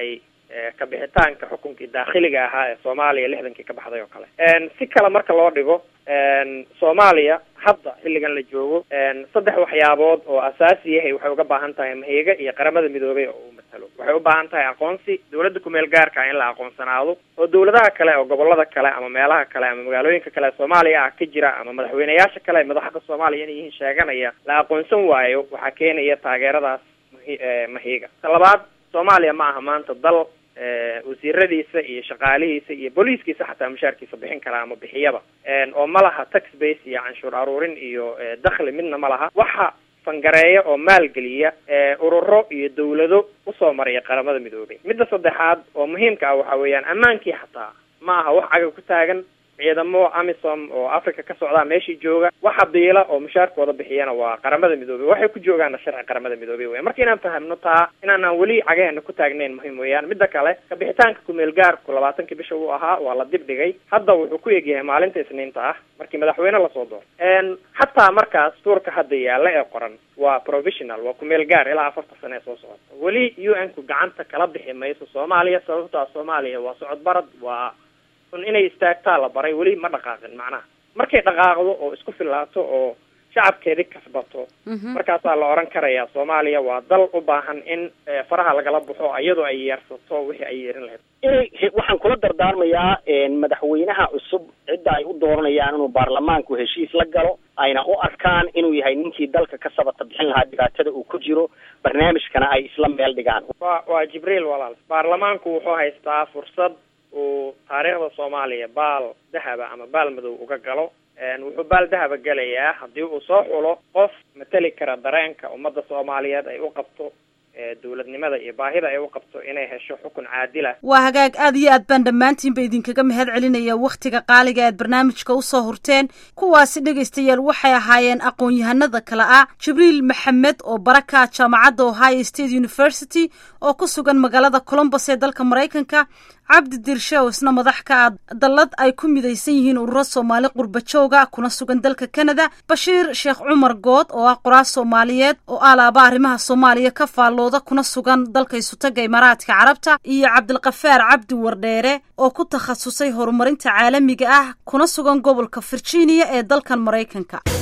kabixitaanka xukunkii daakhiliga ahaa ee soomaaliya lixdankii ka baxday oo kale si kale marka loo dhigo soomaaliya hadda xilligan la joogo saddex waxyaabood oo asaasi yahay waxay uga baahan tahay mahiga iyo qaramada midoobay oo uu matalo waxay u baahan tahay aqoonsi dawladda kumeel gaarka in la aqoonsanaado oo dawladaha kale oo gobolada kale ama meelaha kale ama magaalooyinka kale ee soomaaliya ah ka jira ama madaxweyneyaasha kale ee madaxda soomaaliya inay yihiin sheeganaya la aqoonsan waayo waxaa keenaya taageeradaas mahiga ta labaad soomaaliya ma aha maanta dal wasiiradiisa iyo shaqaalihiisa iyo booliiskiisa xataa mushaarkiisa bixin karaa ama bixiyaba oo ma laha tax base iyo canshuur aruurin iyo dakhli midna ma laha waxa fangareeya oo maalgeliya ururo iyo dawlado usoo maraya qaramada midoobay midda saddexaad oo muhiimka ah waxa weeyaan ammaankii xataa ma aha wax caga ku taagan ciidamo amisom oo africa ka socdaa meeshii jooga waxa biila oo mushaarkooda bixiyana waa qaramada midoobey waxay ku joogaana sharci qaramada midoobey weyan marka inaan fahamno taa inaanaan weli cagaheena ku taagnayn muhiim weeyaan midda kale kabixitaanka kumeel gaarku labaatankii bisha uu ahaa waa la dib dhigay hadda wuxuu ku egyahay maalinta isniinta ah markii madaxweyne lasoo dooro xataa markaas tuurka hadda yaalla ee qoran waa provisional waa kumeel gaar ilaa afarta sane ee soo socota weli u n ku gacanta kala bixi mayso soomaaliya sababtaa soomaaliya waa socod barad waa un inay istaagtaa la baray weli ma dhaqaaqin macnaha markay dhaqaaqdo oo isku filaato oo shacabkeedi kasbato markaasaa la oran karayaa soomaaliya waa dal u baahan in faraha lagala baxo iyadoo ay yeersato wixii ay yeerin lahayd inay waxaan kula dardaarmayaa madaxweynaha cusub cidda ay u dooranayaan inuu baarlamaanku heshiis la galo ayna u arkaan inuu yahay ninkii dalka ka sabata bixin lahaa dhibaatada uu ku jiro barnaamijkana ay isla meel dhigaan wa waa jibriil walaal baarlamaanku wuxuu haystaa fursad uu taariikhda soomaaliya baal dahaba ama baal madow uga galo wuxuu baal dahaba gelayaa haddii uu soo xulo qof mateli kara dareenka ummadda soomaaliyeed ay u qabto dawladnimada iyo baahida ay u qabto inay hesho xukun caadila waa hagaag aad iyo aad baan dhammaantiinba idinkaga mahad celinaya wakhtiga qaaliga aad barnaamijka usoo hurteen kuwaasi dhegaystayaal waxay ahaayeen aqoon-yahanada kale ah jibriil maxamed oo baraka jaamacadda ohio state university oo ku sugan magaalada colombos ee dalka maraykanka cabdi dirshe oo isna madax ka ah dallad ay ku midaysan yihiin ururo soomaali qurbajooga kuna sugan dalka canada bashiir sheekh cumar good oo ah qoraas soomaaliyeed oo alaaba arrimaha soomaaliya ka faallooda kuna sugan dalka isutaga imaaraadka carabta iyo cabdilkafaar cabdi wardheere oo ku takhasusay horumarinta caalamiga ah kuna sugan gobolka virginia ee dalkan maraykanka